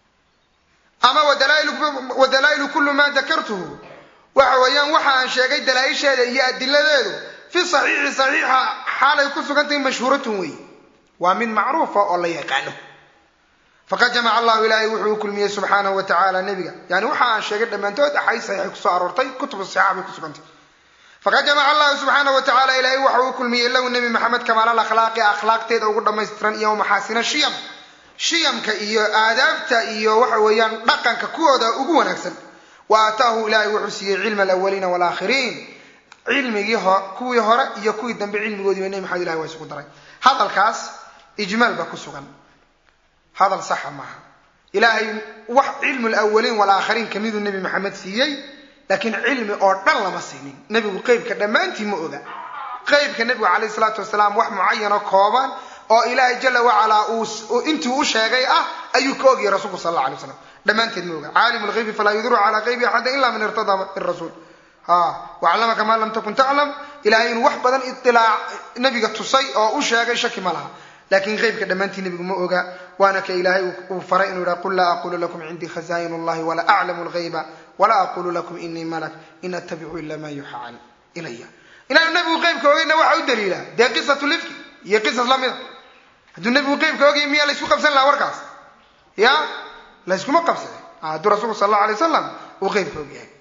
ama wadalaa'ilu kullu maa dakartuhu waxa weeyaan waxa aan sheegay dalaa-isheeda iyo adiladeedu fi saxiixi saxiixa xaalay ku sugantahay mashhuuratun wey waa mid macruufa oo la yaqaano faqad jamaca allahu ilaahay wuxuu u kulmiyey subxaanahu wa tacaala nebiga yani waxa aan sheegay dhammaantood axaadiis saxiixay kusoo aroortay kutubu saxiixa bay ku sugantay faqad jamaca allahu subxaanahu wa tacala ilaahay waxa uu kulmiyey lahu nebi maxamed kamaal akhlaaqi akhlaaqteeda ugu dhammaystiran iyo maxaasina shiyam shiyamka iyo aadaabta iyo waxa weeyaan dhaqanka kuwooda ugu wanaagsan wa aataahu ilaahay wuxuu siiyey cilma alawaliina waalaakhiriin cilmigii kuwii hore iyo kuwii dambe cilmigoodiiba nebi maxamed ilahi waa isugu daray hadalkaas ijmaal baa ku sugan hadal saxa maaha ilaahay wax cilmu lawaliin walaakhariin kamiduu nebi maxamed siiyey laakiin cilmi oo dhan lama siinin nebigu qeybka dhammaantii ma oga qeybka nebigu calayh salaatu wasalaam wax mucayano kooban oo ilaahay jala wacalaa uu intii u sheegay ah ayuu ka ogyahay rasuulku sal alla alay waslam dhammaanteed ma oga caalim lgaybi falaa yudru calaa qaybi axada ila man irtadaa min rasuul waclamaka maa lam takun taclam ilahay inuu wax badan iilaac nebiga tusay oo u sheegay shaki ma laha laakiin qeybka dhammaantii nebigu ma oga waana ka ilaahay uu faray inuu yidhaha qul laa aqulu lakum cindii khazaayin اllahi walaa aclamu lgayba walaa aqulu lakum inii malak in attabicu ila ma yuuxa ilaya inaanu nebigu qeybka ogayna waxa u daliila dee qisatu lifki iyo qisas lamida hadduu nebigu qeybka ogay miyaa laysku qabsan lahaa warkaas ya layskuma qabsade hadduu rasuulku sal allau alay wasalam uu qeybka og yahay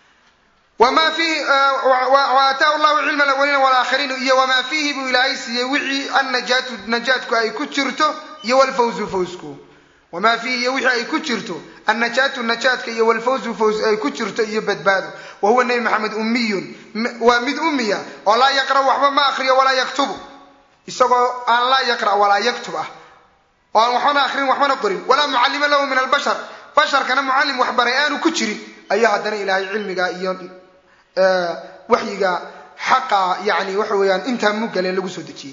wma fiihi waataahu llahu cilma alawaliina walaakhiriin iyo wamaa fiihi buu ilaahay siiyey wixii annajaatu najaatku ay ku jirto iyo walfawzu fawsku wamaa fiihi iyo wixii ay ku jirto annajaatu najaadka iyo walfawzu faws ay ku jirto iyo badbaado wa huwa nebi maxamed ummiyun waa mid ummiya oo laa yaqra waxba ma akriyo walaa yaktubu isagoo aan laa yaqra walaa yaktub ah oo aan waxbana akrin waxbana qorin walaa mucallima lahu min albashar basharkana mucallim waxbaray aanu ku jirin ayaa haddana ilaahay cilmiga iyo waxyiga xaqa yani waxa weeyaan intaa mugale lagu soo dejiyey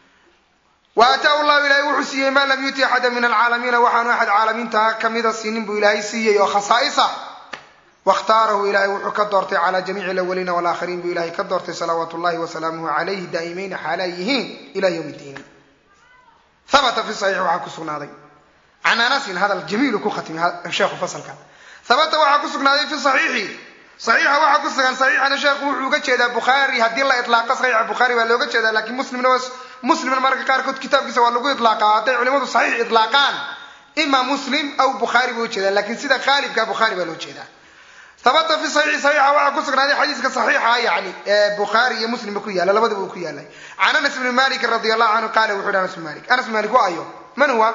wa aataahu llahu ilahay wuxuu siiyey maa lam yuti axada min alcaalamiina waxaanu axad caalamiinta kamida siinin buu ilaahay siiyey oo khasaa'isa wakhtaarahu ilahay wuxuu ka doortay calaa jamiici alawaliina walaakhiriin buu ilahay ka doortay salawaatu llahi wasalaamuhu calayhi daa'imayna xaalaa yihiin ila ywm ddiin habata fi saxiix waxaa ku sugnaaday can anasin hadal jamiilu ku khatimi sheekhu fasalka habata waxaa ku sugnaaday fi saxiixi saxiixa waxaa ku sugan saxiixana sheekhu wuxuu uga jeedaa bukhaari haddii la iطlaaqa saxiixa bukhaari baa looga jeedaa lakiin muslimna muslimna mararka qaarkood kitaabkiisa waa lagu iطlaaqaa hadday culimadu saxiix iطlaaqaan ima muslim aw bukhaari bay ujeedaan lakiin sida qaalibka bukhaari baa loo jeedaa habata fi saxiixi saxiixa waxaa ku sugnaaday xadiiska saxiixa yani ee bukhaari iyo muslimba ku yaala labadaba uu ku yaalay can anas bni malikin radi allahu canhu qaala wuxu yhi anas bn malik anas bn malik waa ayo man huwa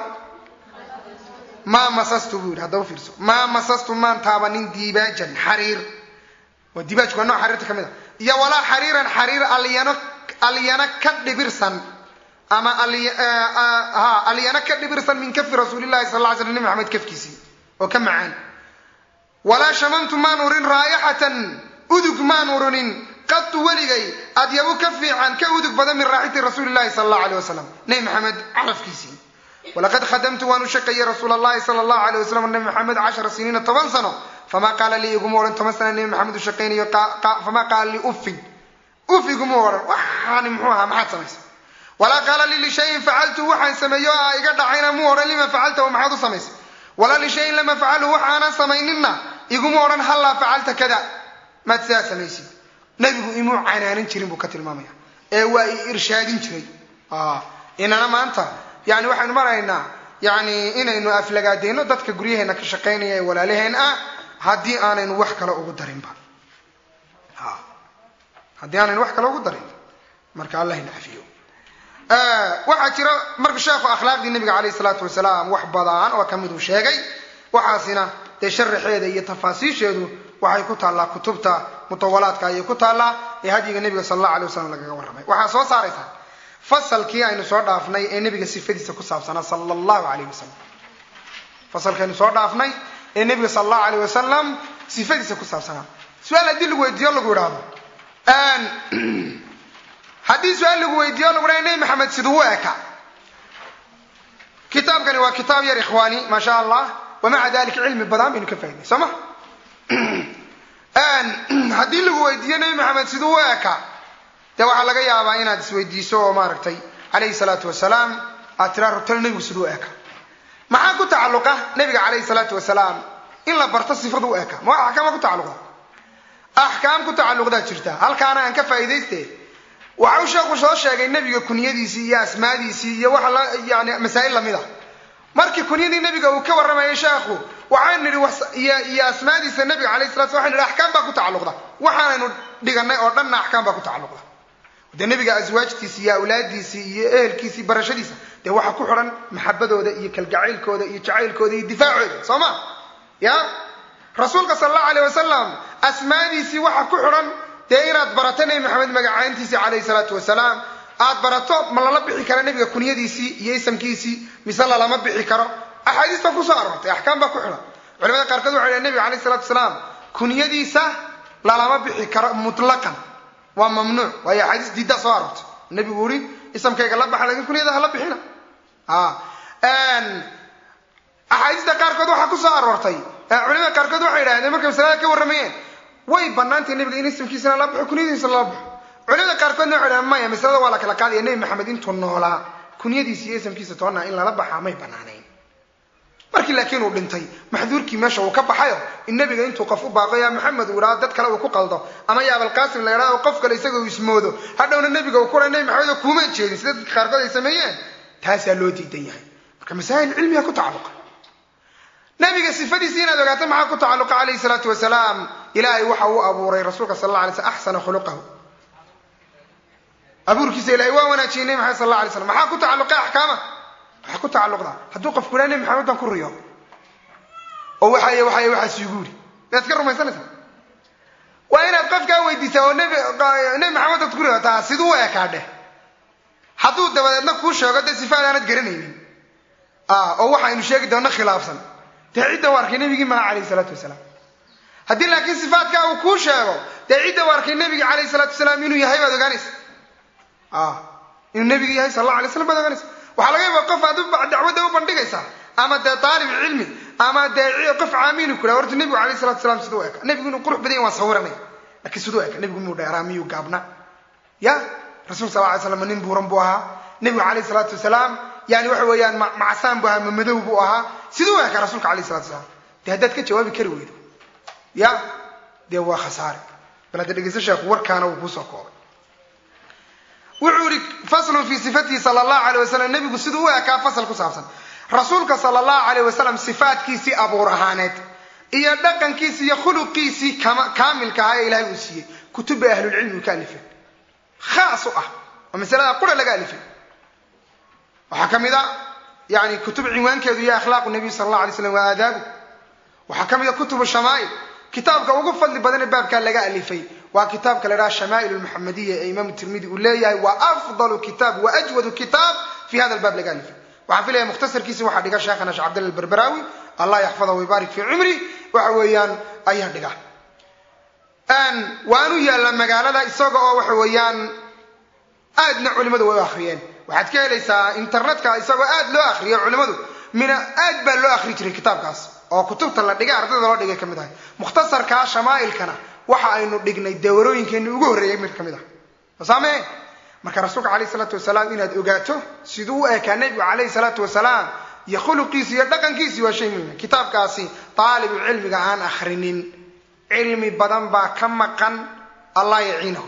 maa masastu buu yidhi haddaba fiirso maa masastu maan taabanin dibaajan xariir waa dibaajku waa nooc xariirta ka mid a iyo walaa xariiran xariir alyano alyana ka dhibirsan ama ha alyana ka dhibirsan min kafi rasuulillahi sal lla ly slam nebi maxamed kafkiisii oo ka macaan walaa shamamtu maan urin raayaxatan udug maan urinin qatu weligay adyabu ka fiican ka udug badan min raaxiti rasuuli llahi sala allahu aleyh wasalam nebi maxamed carafkiisii walaqad khadamtu waan u shaqeeyey rasuul allahi sala allahu aleyh wasalam nebi maxamed cashara siniina toban sano famaa qaala lii iguma odhan toban sana nebi maxamed u shaqaynayo famaa qaala lii uffin uf iguma odhan waxaani muxuu ahaa maxaad samaysa walaa qaala lii lishayin facaltu waxaan sameeyo a iga dhacayna muu odhan lima facalta maxaad u samaysay walaa lishayin lama facalu wax aanan samayninna iguma odhan hallaa facalta kada maad sidaa samaysid nebigu imuu canaanan jirin buu ka tilmaamaya ee waa i irshaadin jiray inana maanta yani waxaynu maraynaa yani inaynu aflagaadeyno dadka guryaheena ka shaqaynaya ee walaalaheen ah haddii aanaynu wax kale ugu darinba haddii aanaynu wax kale ugu darin marka allah ina cafiyo waxaa jira marka sheekhu akhlaaqdii nabiga caleyh salaatu wasalaam wax badan oo kamid uu sheegay waxaasina dee sharaxeeda iyo tafaasiisheedu waxay ku taallaa kutubta mutawalaadka ayay ku taallaa ee hadyiga nebiga sala allahu alay wasalam lagaga warramay waxaa soo saaraysaa fasalkii aynu soo dhaafnay ee nebiga sifadiisa ku saabsanaa sala allahu alayh wasalam fasalkaynu soo dhaafnay ee nebiga sala allahu alayh wasalam sifadiisa ku saabsanaa su-aal haddii lagu weydiiyo lagu idhaahdo haddii su-aal lagu weydiiyo lagu dhaha nebi maxamed siduu u eka kitaabkani waa kitaab yar ikhwaani maa sha allah wamaca dalika cilmi badan baynu ka faaidnay soo ma haddii lagu weydiiyo nebi maxamed siduu u eka dee waxaa laga yaabaa inaad isweydiiso oo maaragtay calayhi salaatu wasalaam aad tiraa rutalo nebigu siduu u eka maxaa ku tacalluqa nebiga calayhi salaatu wasalaam in la barto sifadu u eka ma axkaama ku tacalluqda axkaam ku tacalluqdaa jirta halkaana aan ka faa'iidayste waxau sheekhu soo sheegay nebiga kunyadiisii iyo asmaadiisii iyo waxa la yani masaa'il lamid a markii kunyadii nebiga uu ka warramayay sheekhu waxaan nidhi iyo asmaadiisa nebiga calayhi salatu sla waxan nidhi axkaam baa ku tacalluqda waxaanaynu dhiganay oo dhanna axkaam baa ku tacalluqda dee nebiga aswaajtiisi iyo awlaadiisii iyo ehelkiisii barashadiisa dee waxa ku xidhan maxabadooda iyo kalgacaylkooda iyo jacaylkooda iyo difaacooda soo ma ya rasuulka sala allahu aleyh wasalam asmaadiisii waxa ku xidhan dee inaad barato nebi maxamed magacayntiisii calayhi salaatu wasalaam aad barato ma lala bixi karo nebiga kunyadiisii iyo isamkiisii mise lalama bixi karo axaadiis baa kusoo aroortay axkaam baa ku xidhan culamada qaarkood waxay dhahen nebiga calayhi salatu wasalaam kunyadiisa lalama bixi karo mutlaqan waa mamnuuc waayo axaadiis diiddaa soo aroortay nebigu uri isamkayga la baxa lakin kunyada hala bixina axaadiista qaarkood waxaa kusoo aroortay culamada qaarkood waxay idhahdeen markay masalada ka warramayeen way banaantay nebiga in isamkiisana la baxo kunyadiisana la baxo culamada qaarkoodna waxay dhahdeen maya masalada waa la kala qaadaya nebi maxamed intuu noolaa kunyadiisa iyo isamkiisa toona in lala baxaa may banaanayn markii laakiin uu dhintay maxduurkii meesha uu ka baxayo in nebiga intuu qof u baaqo yaa maxamed uu idhaho dad kale uu ku qaldo ama ya abalqaasim la idhahdo qof kale isaga uu ismoodo hadhowna nebiga uu kura nebi maxamed oo kuuma jeedin sida dadka qaarkood ay sameeyeen taasaa loo diidan yahay marka masaa'il cilmiga ku tacalluqa nabiga sifadiisi inaad ogaato maxaa ku tacalluqa calayhi salaatu wasalaam ilaahay waxa uu abuuray rasuulka sal alla alay slam axsana khuluqahu abuurkiisa ilahay waa wanaajiyey nebi maxamed sal alla alay slam maxaa ku tacalluqay axkaama waxaa ku tacalluqdaa hadduu qofku idhaha nebi maxamed baan ku riyo oo waxay waxay waxaas igu yidhi miyaad ka rumaysanaysaa waa inaad qofkaa weydiisaa oo nebi nebi maxamed aad ku riyotaa siduu u ekaa dheh hadduu dabadeedna kuu sheego dee sifaad aanad garanaynin oo waxaynu sheegi doonno khilaafsan dee cidda u arkay nebigii maha calayhi salaatu wasalaam haddii laakiin sifaadkaa uu kuu sheego dee cidda u arkay nebigii calayhi salaatu wasalaam inuu yahay baad ogaanaysa inuu nebigu yahay sal alla alay slam baad ogaanaysa waxaa laga yaaba qof aad dacwadda u bandhigaysaa ama dee taalib cilmi ama dee qof caamiinu ku dhaha horta nebigu calayhi salatu wasalaam siduu eka nebigu inuu qurux badan yahy waan sawiranaya laakiin siduu eka nebigu miyuu dheeraa miyuu gaabna ya rasulka sal ly slam nin buuran buu ahaa nebigu calayhi salaatu wasalaam yani waxa weeyaan macsaan buu ahaa mamadow buu ahaa siduu eka rasuulka alayh salatu wasalaam dee haddaad ka jawaabi kari weydo ya dee waa khasaare bal hadda dhegeysta sheekhu warkaana wuu kuusoo koobay wuxuu yihi faslun fii sifatihi sala allahu alay wasalam nebigu siduu u ekaa fasal ku saabsan rasuulka sala allahu alayh wasalam sifaadkiisii abuur ahaaneed iyo dhaqankiisii iyo khuluqiisii kaamilka ahaa ee ilahay uu siiyey kutubba ahlulcilmi ka alifeen khaas u ah oo masalada qura laga alifay waxaa ka mid a yani kutub cinwaankeedu iyo akhlaaqu nabiy sala allah alay slam waa aadaabu waxaa ka mid a kutubu shamaa'il kitaabka ugu fadli badan ee baabkaa laga alifay waa kitaabka la dhaha shamaa'il lmuxamadiya ee imaamu tirmidi uu leeyahay waa afdalu kitaab wa ajwadu kitaab fi hada albaab laga alifay waxaan filaya mukhtasarkiisi waxaa dhiga sheekhana sheekh cabdilla alberberaawi allah yaxfadahu waybarik fii cumri waxa weeyaan ayaa dhiga waanu yaalla magaalada isaga oo waxa weeyaan aadna culimadu way u akhriyeen waxaad ka helaysaa internetka isagoo aad loo akriyo culimadu mina aad baa loo akri jiray kitaabkaas oo kutubta la dhigay ardayda loo dhigay ka mid ahay mukhtasarkaa shamaa'ilkana waxa aynu dhignay dawarooyinkeenni ugu horreeyay mid ka mid ah masaame marka rasuulka calayhi salaatu wasalaam inaad ogaato siduu u eekaa nebigu calayhi salaatu wasalaam iyo khuluqiisi iyo dhaqankiisi waa shay muhima kitaabkaasi daalibu cilmiga aan akhrinin cilmi badan baa ka maqan allah yaciinahu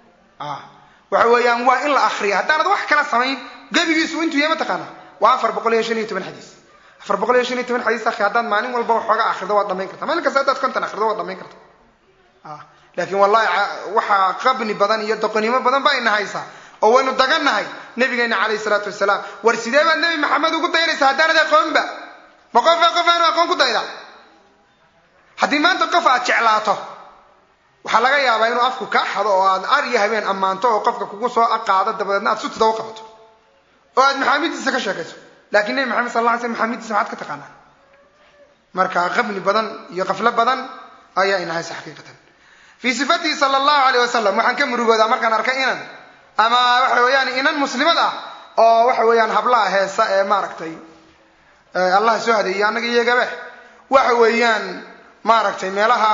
waxa weeyaan waa in la akriya haddaanad wax kala samayn gebigiisu intuu yahay mataqaana waa afar boqol iyo shan iyo toban xadiis afar boqol iyo shan iyo toban xadiis akhi haddaad maalin walba waxooga akhrido waad dhamayn karta maalin kasta haddaad konton akhrido waad dhamayn karta laakiin wallahi waxaa qabni badan iyo doqonimo badan ba ina haysaa oo waynu dagannahay nabigeena calayhi salaatu wasalaam war sidee baad nebi maxamed ugu dayanaysa haddaanad aqoonba ma qofa qof aanu aqoon ku dayda haddii maanta qof aad jeclaato waxaa laga yaabaa inuu afku kaa xado oo aad ar iyo habeen ammaanto oo qofka kugu soo aqaado dabadeedna aad sutida u qabato oo aad maxaamidiisa ka sheekayso lakiin nebi maxamed sal la alay slam maxaamidiisa maxaad ka taqaanaa marka qabni badan iyo qaflo badan ayaa ina haysa xaqiiqatan fii sifatihi sala allahu alayh wasalam waxaan ka murugoodaa markaan arkay inan ama waxa weeyaan inan muslimad ah oo waxa weeyaan hablaha heesa ee maaragtay allah soo hadeeyey annaga iyagabe waxa weeyaan maaragtay meelaha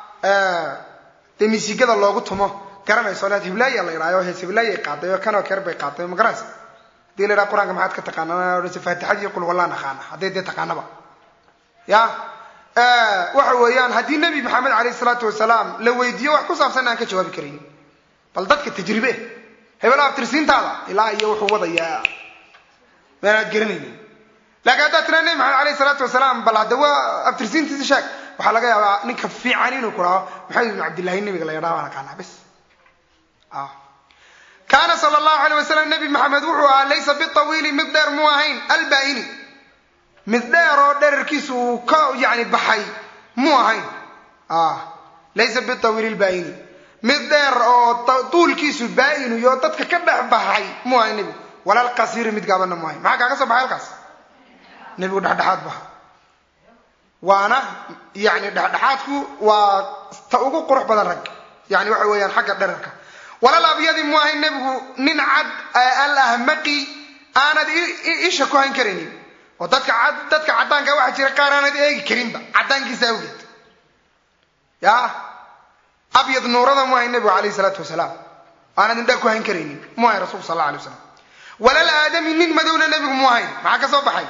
dee misigada loogu tumo garanayso leed hiblaaya la yidhahyo hees hiblaayay qaaday oo kanoo keer bay qaaday ma garanaysa hadii la yidhaha qur-aanka maxaad ka taqaanaa odhanse faatixadii qul wallah naqaana hadday dee taqaanaba ya waxa weeyaan haddii nebi maxamed calayhi salaatu wasalaam la weydiiyo wax ku saabsan aan ka jawaabi karaynin bal dadka tajribe hebela abtirsiintaada ilaa iyo wuxuu wadayaa meanaad garanaynin laakiin haddaad tiraa nebi maxamed alayhi salaatu wasalaam bal hadda waa abtirsiintiisi sheeg waxaa laga yaabaa ninka fiican inuu ku dhaho maxamed ibnu cabdillahi nebiga la yadhaha baan aqaanaa bes kaana sala allahu alay wasalam nebi maxamed wuxuu ahaa laysa bitawiili mid dheer muu ahayn albaini mid dheer oo dherarkiisu uu ka yani baxay muu ahayn laysa bitawiili lbaini mid dheer oo tuulkiisu baa-inu iyo dadka ka dhex baxay muu ahayn nebigu walal qasiiri mid gaabanna mu ahayn maxaa kaaga soo baxay halkaas nebigu dhexdhexaad baha waana yani dhexdhexaadku waa ta ugu qurux badan rag yani waxa weeyaan xagga dherarka walal abyadi mu ahayn nebigu nin cad alahmaqi aanad isha ku hayn karaynin oo dadka cad dadka caddaanka waxaa jira qaar aanad eegi karinba caddaankiisa awgeed ya abyad nuurada mu ahayn nebigu alayhi salaatu wasalaam aanad indhaa ku hayn karaynin mu ahayn rasulku sal alla alay waslam walal aadami nin madowna nebigu mu ahayn maxaa ka soo baxay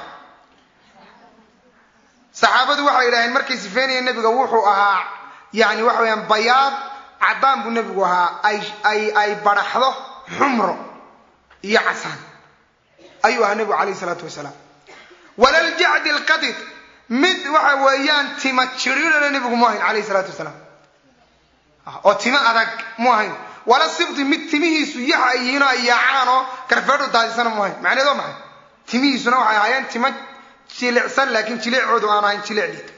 saxaabadu waxay yidhaaheen markay sifeynayeen nebiga wuxuu ahaa yani waxa weyaan bayaad caddaan buu nebigu ahaa ay ay baraxdo xumro iyo casaan ayuu ahaa nebigu calayhi salaatu wasalaam walaljacdi alqadid mid waxa weeyaan tima jiriirana nebigu mu ahayn calayhi salaatu wasalaam oo timo adag mu ahayn wala sibti mid timihiisu yaxa ay yihiin oo ay yaacaan oo garfeedhu daadisana mu ahayn macneed oo maxay timihiisuna waxay ahaayeen timo jilicsan laakiin jileecoodu aan ahayn jileec dhiig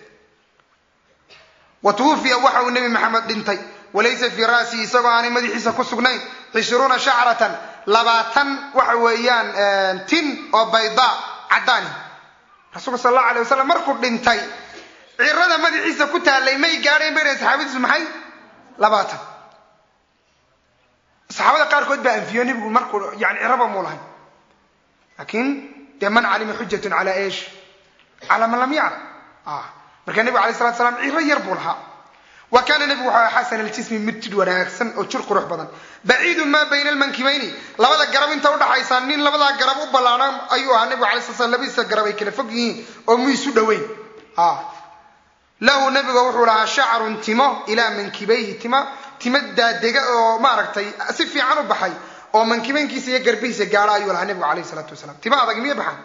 wa tuwufiya waxa uu nebi maxamed dhintay walaysa fii ra'sihi isagoo aanay madaxiisa ku sugnayn cishruuna shacratan labaatan waxa weeyaan tin oo baydaa caddaani rasuulka sal allahu alay wasalam markuu dhintay cirada madaxiisa ku taallay may gaadhayn bay dhahen saxaabadiisu maxay labaatan saxaabada qaarkood baa anfiyo nebigu markuu yani ciraba muu lahayn laakiin dee man calima xujatun calaa esh calaa man lam yaclam marka nebigu alay salatu slam ciro yar buu lahaa wa kaana nebigu wuxuu ahaa xasan aljismi mid jidh wanaagsan oo jir qurux badan baciidu maa bayna almankibayni labada garab inta udhaxaysa nin labadaa garab u ballaadhan ayuu ahaa nebigu alay sla slam labadiisa garab ay kala fog yihiin oo muisu dhoweyn lahu nebiga wuxuu lahaa shacrun timo ilaa mankibayhi timo timo daadega oo maaragtay si fiican u baxay oo mankibaynkiisa iyo garbihiisa gaadha ayuu lahaa nebigu alayh salaatu wasalaam timo adag miya baxan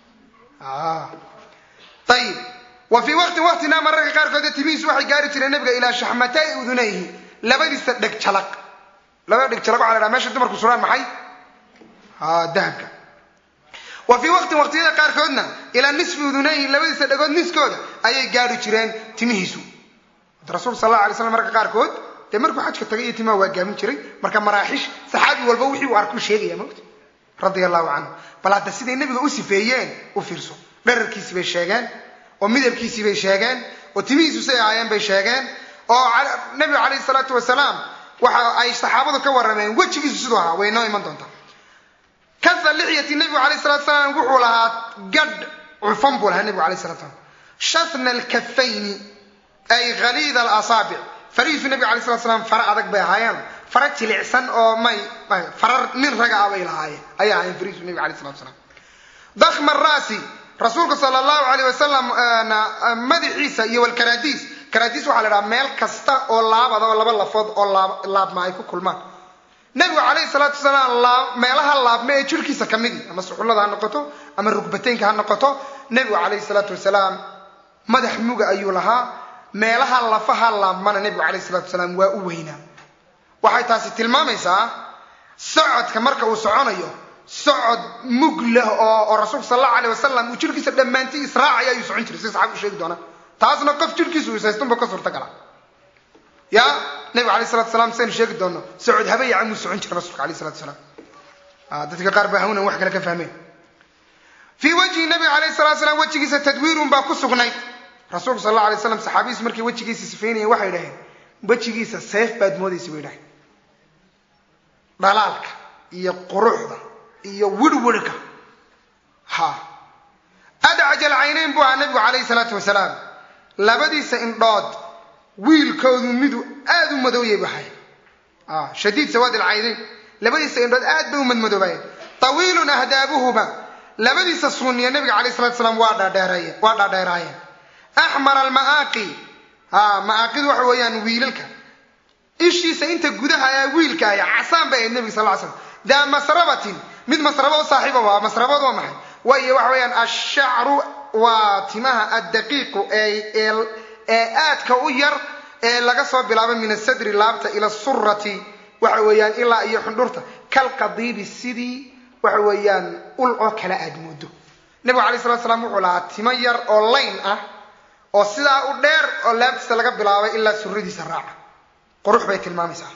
ayib wa fii waqtin waqtina mararka qaarkood timihiisu waxay gaari jireen nabiga ilaa shaxmatay udunayhi labadiisa dheg jalaq labada dheg jalaq waxa la dhaha meesha dumarku suraan maxay dahabka wa fii waqtin waqtiyada qaarkoodna ilaa nisfi udunayhi labadiisa dhegood niskooda ayay gaari jireen timihiisu rasuulka sal alla alay slam marka qaarkood dee markuu xajka tagay iyo timaha waa gaamin jiray marka maraaxish saxaabi walba wixii uu arkuu sheegaya mogta radia allahu canhu bal hadda siday nebiga u sifeeyeen u fiirso dherarkiisii bay sheegeen oo midabkiisii bay sheegeen oo timihiisu say ahaayeen bay sheegeen oo nebiga calayhi salaatu wasalaam waxa ay saxaabadu ka warrameen wejigiisu siduu ahaa way noo iman doontaa kafa lixyati nebigu alayh salatu salaam wuxuu lahaa gadh cufan buu lahaa nebigu alayh salatu salam shafna alkafayni ay khaliida alasaabic farihiisu nebiga alay salatu salaam fara adag bay ahaayeen fara jilicsan oo may farar nin raga ah bay lahaayeen ayay ahaayeen farihiisu nebiga alayh salatu salaam dakhma raasi rasuulka sala allahu alayh wasalam madaxiisa iyo walkaraadiis karaadiis waxaa la dhahaa meel kasta oo laabada oo laba lafood oo laabma ay ku kulmaan nebigu calayhi salaatu wasalaam meelaha laabma ee jirhkiisa ka midi ama suxullada ha noqoto ama rugbateynka ha noqoto nebigu calayhi salaatu wasalaam madax muga ayuu lahaa meelaha lafaha laabmana nebigu calayhi salatu wasalaam waa u weynaa waxay taasi tilmaamaysaa socodka marka uu soconayo socod mug leh oo oo rasuulka sal allahu alayh wasalam uu jirhkiisa dhammaantii israacaya ayuu socon jiray si saxaabku sheegi doonaa taasna qof jirhkiisu isaystunba ka suurtagala ya nabiga alay salatu salam saynu sheegi doono socod habayaca muu socon jira rasulka alayh salatu salaam dadka qaar baa hawnan wax kale ka fahmeen fii wajhi nabiga alayh salatu salaam wejigiisa tadwiirun baa ku sugnayd rasuulku sal alla alay slam saxaabidiisu markay wejigiisa sifaynayeen waxay dhaheen wejigiisa seef baad moodaysa bay dhaheen dhalaalka iyo quruxda iyo wirwirhka ha adcaj alcaynayn buu ahaa nabigu calayhi salaatu wasalaam labadiisa indhood wiilkoodu miduu aada u madooyay bu ahay shadiid sawaad alcaynayn labadiisa indhood aad bay u madmadoobaayeen tawiilun ahdaabuhuma labadiisa suuniya nabiga calayh salatu salaam waa dhaadheereeyeen waa dhaadheeraayeen axmar alma'aaqi ha ma'aaqidu waxa weeyaan wiilalka ishiisa inta gudaha ee wiilka aya casaan bay ahayd nebiga sal ly slam daa masrabatin mid masrabo u saaxiiba waa masrabad waa maxay waayo waxa weeyaan ashacru waa timaha addaqiiqu ee aadka u yar ee laga soo bilaabo min asadri laabta ila surati waxa weeyaan ilaa iyo xundhurta kalqadiibi sidii waxa weeyaan ul oo kale aad moodo nebigu alay salatu slam wuxuu lahaa timo yar oo layn ah oo sidaa u dheer oo laabtiisa laga bilaabay ilaa suradiisa raaca qurux bay tilmaamaysaa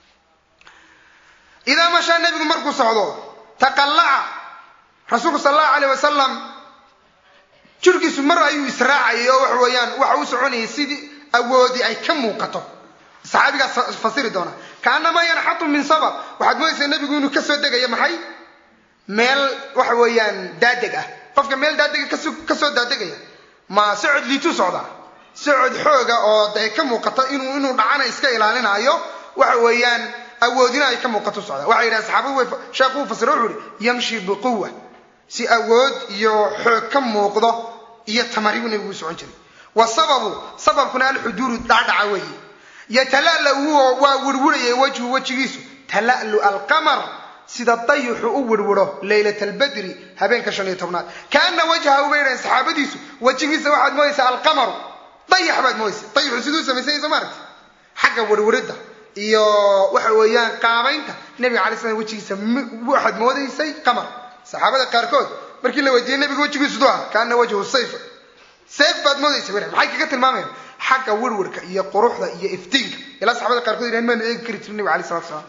idaa mashaa nebigu markuu socdo taqallaca rasuulku sal allahu alayh wasalam jirhkiisu mar ayuu israacayay oo waxa weeyaan waxa u soconayay sidii awoodi ay ka muuqato saxaabigaas fasiri doona kaanamaa yanxatu min sabab waxaad moodaysaa nebigu inuu kasoo degayo maxay meel waxa weeyaan daadeg ah qofka meel daadega kasoo daadegaya ma socod liituu socdaa socod xooga oo de ka muuqato inuu inuu dhacana iska ilaalinaayo waxa weeyaan awoodina ay ka muuqato socdaa waxay yidhaha saxaabadu way sheekhu uu fasiro wuxuu yihi yamshi biquwa si awood iyo xoog ka muuqdo iyo tamaribu nebigu u socon jiray wa sababu sababkuna alxuduuru dhacdhaca weeye yatala'la waa wirwirayay wajhu wejigiisu tala'lu alqamar sida dayixu u wirwiro laylat albadri habeenka shan iyo tobnaad kaana wajhahu bay dhahen saxaabadiisu wejigiisa waxaad moodaysaa alqamaru dayax baad moodaysa dayixu siduu samaysanyaysa maaragti xagga wirwiridda iyo waxa weeyaan qaabaynta nebiga alay slam wejigiisa waxaad moodaysay qamar saxaabada qaarkood markii la weydiiyey nebiga wejigiisu du ah kaana wajhu sayf sayf baad moodaysa bay maxay kaga tilmaamayaan xagga wirwirka iyo quruxda iyo iftiinka ilaa saxabada qaarkood yidhahan maanu eegi kari jirin nebiga alay salatu salaam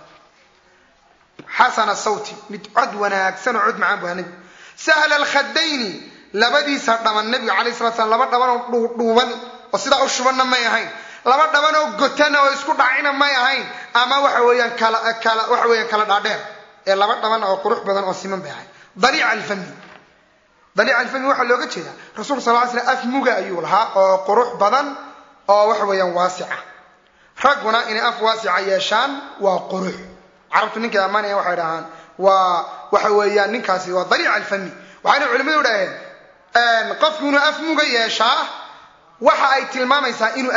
xasana sawti mid cod wanaagsan oo cod macaan bu ahaa nebigu sahla alkhadayni labadiisa dhaban nebiga alayh salatu slam laba dhaban oo dhuudhuuban oo sidaa u shubanna may ahayn laba dhaban oo gotana oo isku dhacina may ahayn ama waxa weeyaan kala kala waxa weeyaan kala dhaadheer ee laba dhaban oo qurux badan oo siman bay ahayn daliica alfami daliica alfami waxaa looga jeedaa rasulka sal ly slam af muga ayuu lahaa oo qurux badan oo waxa weeyaan waasica ragguna inay af waasica yeeshaan waa qurux carabtu ninkay ammaanaya waxay dhahaan waa waxa weeyaan ninkaasi waa daliica alfami waxayna culimmadu dhaheen qofku inuu af muga yeeshaa waxa ay tilmaamaysaa inuu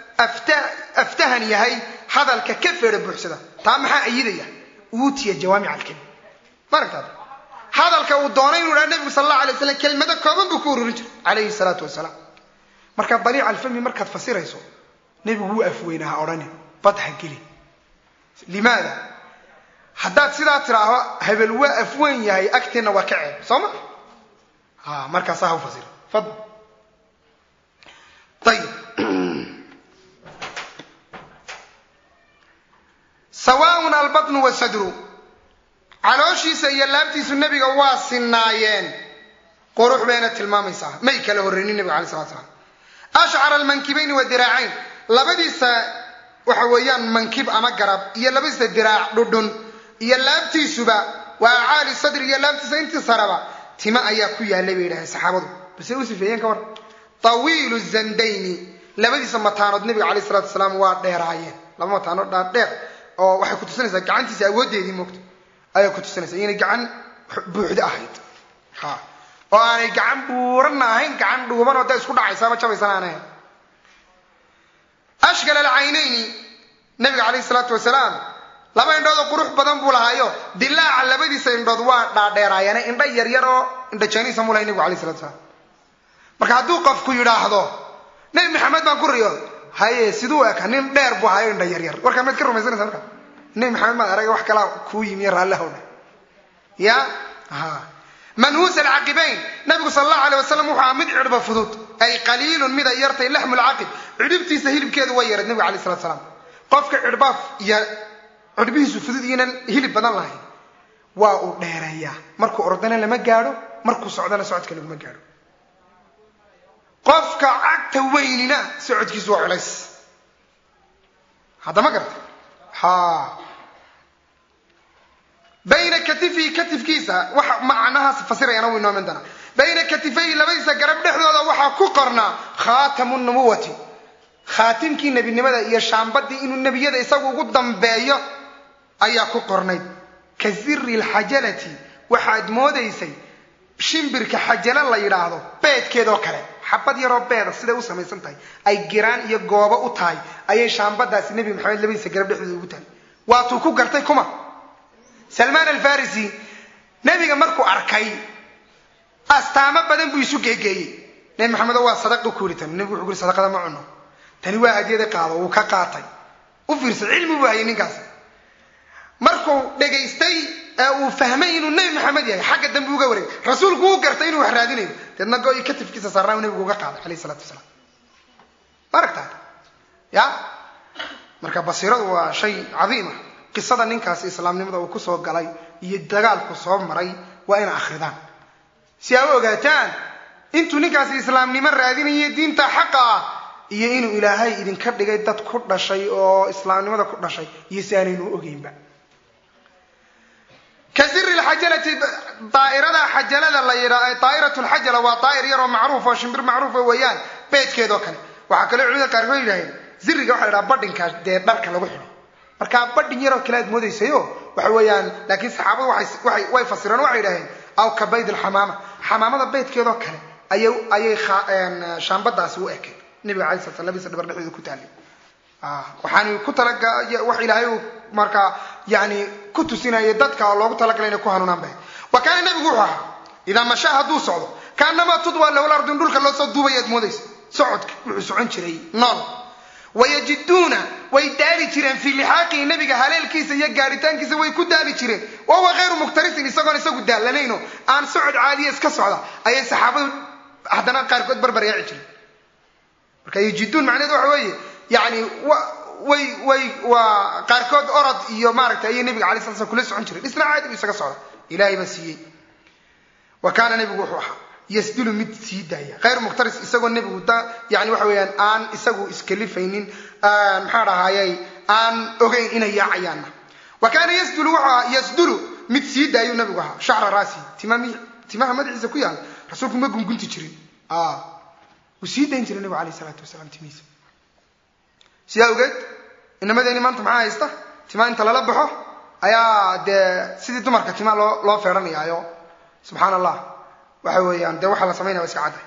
aftahan yahay hadalka ka feera buuxsada taa maxaa ayidaya uutiya jawaamic alkelim maaragtaad hadalka uu doonay inuu dhaha nebigu sal allahu alay waslam kelmado kooban buu ku ururin jiray calayhi salaatu wasalaam marka daliica alfami markaad fasirayso nebigu wuu afweyna ha odhanin bad ha gelin limaada haddaad sidaa tidhaaho hebel waa afweyn yahay agteenna waa ka ceeb soo ma ha markaasaa ha u fasira fadl ayib sawaaun albatnu wasadru calooshiisa iyo laabtiisu nebiga waa sinaayeen qurux bayna tilmaamaysaa may kala horreynin nebiga alay slat slam ashcara almankibayni wadiraacayn labadiisa waxa weeyaan mankib ama garab iyo labadiisa diraac dhudhun iyo laabtiisuba waa acaali sadri iyo laabtiisa intii saraba tima ayaa ku yaalay bay yidhahdeen saxaabadu base u sifeeyeen ka war tawiilu zandayni labadiisa mataanood nebiga calayh salatu wasalaam waa dheeraayeen laba mataanood dhaadheer oo waxay ku tusinaysaa gacantiisa awooddeedii moogta ayay ku tusinaysaa inay gacan buuxda ahayd ha oo aanay gacan buuranna ahayn gacan dhuuban oo da isku dhacaysa ama jabaysan aan ahayn ashkal alcaynayni nabiga calayhi salaatu wasalaam laba indhood oo qurux badan buu lahaayo dilaaca labadiisa indhood waa dhaadheeraayeene indho yaryar oo indho janiisa mu lahay nebigu alay salatu salaam marka hadduu qofku yidhaahdo nebi maxamed baan ku riyo haye siduu eka nin dheer buu hayo indho yaryar warkaa maad ka rumaysanaysa marka nebi maxamed maad arag wax kalaa kuu yimiyo raallahowna ya ha manhuus alcaqibayn nabigu sal allahu alay wasalam wuxuu aha mid cidhba fudud ay qaliilun mid ay yartay laxmu lcaqib cidhibtiisa hilibkeedu way yareed nebiga alay salatu salaam qofka cidhbaaf iyo cidhbihiisu fudud iyonan hilib badan lahayn waa uu dheereeyaa markuu ordana lama gaadho markuu socdana socodka laguma gaadho qofka cagta weynina socodkiisu waa culays haddama garta ha bayna katifihi katifkiisa waxa macnahaas fasirayana wuu inoomin doonaa bayna katifayhi labadiisa garab dhexdooda waxaa ku qornaa khaatamu nubuwati khaatimkii nebinimada iyo shaambadii inuu nebiyada isagu ugu dambeeyo ayaa ku qornayd ka ziri lxajalati waxaad moodaysay shimbirka xajalo la yidhaahdo beedkeedoo kale xabad yaroo beeda siday u samaysan tahay ay giraan iyo goobo u tahay ayay shaambadaasi nebi maxamed labadiisa garab dhexdooda ugu tahay waatuu ku gartay kuma salmaan alfarisi nebiga markuu arkay astaamo badan buu isu geegeeyey nebi maxamed oo waa sadaqu ku yidhi tan nebigu wuxuu ku yiri sadaqada ma cuno tani waa hadiyada qaado wuu ka qaatay u fiirsa cilmi buu hayay ninkaas markuu dhegaystay ee uu fahmay inuu nebi maxamed yahay xagga dambe uga wareegay rasuulku uu gartay inuu wax raadinayo deedna go-i katifkiisa saarnaa uu nebigu uga qaaday calayhi salatu wasalaam ma aragtaa ya marka basiiradu waa shay cadiima qisada ninkaasi islaamnimada uu kusoo galay iyo dagaalku soo maray waa ina akhridaan si aa u ogaataan intuu ninkaasi islaamnimo raadinaya diinta xaqa ah iyo inuu ilaahay idinka dhigay dad ku dhashay oo islaamnimada ku dhashay iyo si aanaynu ogeynba ka siri lxajalati daairada xajalada la yidhaa daa'irat lxajala waa daa'ir yaroo macruuf oo shimbir macruufa weeyaan beedkeedoo kale waxaa kaloo culimada qaarkood yidhaaheen ziriga waxa la yidhaha badhinka dee dharka lagu xidho markaa badhin yaroo kale aad moodaysayo waxa weeyaan laakiin saxaabadu waay way fasireen waxay yidhaaheen aw ka bayd alxamaama xamaamada beydkeedoo kale ayay ayay shaambadaasi u ekay nabiga alay slat sl labadiisa dhabar dhexdooda ku taallay waxaan ku talaga wax ilaahay uu markaa yani ku tusinayay dadka oo loogu talagalay inay ku hanuunaan bahay wa kaana nabigu wuxuu ahaa idaa mashaa hadduu socdo kaanamaa tudwa lahu lardu in dhulka loo soo duubay aad moodaysa socodka wuxuu socon jiray nool wayajiduuna way daali jireen fii lixaaqihi nabiga haleelkiisa iyo gaadhitaankiisa way ku daali jireen wa huwa hayru muktarisin isagoon isagu daalanayno aan socod caadiya iska socda ayay saxaabadu haddana qaarkood barbar yaaci jireen marka yajiduun macnaheedu waxa weeye yani way way waa qaarkood orod iyo maaragtay ayay nabiga alay sala slam kula socon jireen isna caadi bu isaga socda ilahay baa siiyey wa kaana nebigu wuxuu ahaa yasdulu mid sii daaya hayr mukhtaris isagoo nebigu yani waxa weeyaan aan isagu iskalifaynin maxaa dhahayay aan ogeyn inay yaacayaanna wa kaana yasdulu wuxuu ahaa yasdulu mid sii daayuu nabigu ahaa shacra raasi timami timaha madaxiisa ku yaala rasuulku ma gungunti jirin wuu sii dayn jiray nebigu alayh isalaatu wasalaam timihiisa sidaa ogeed inamadeenii maanta maxaa haysta timaa inta lala baxo ayaa dee sidii dumarka timaa loo loo feedhanayaayo subxaan allah waxa weeyaan dee waxaa la samaynaya wa iska cadday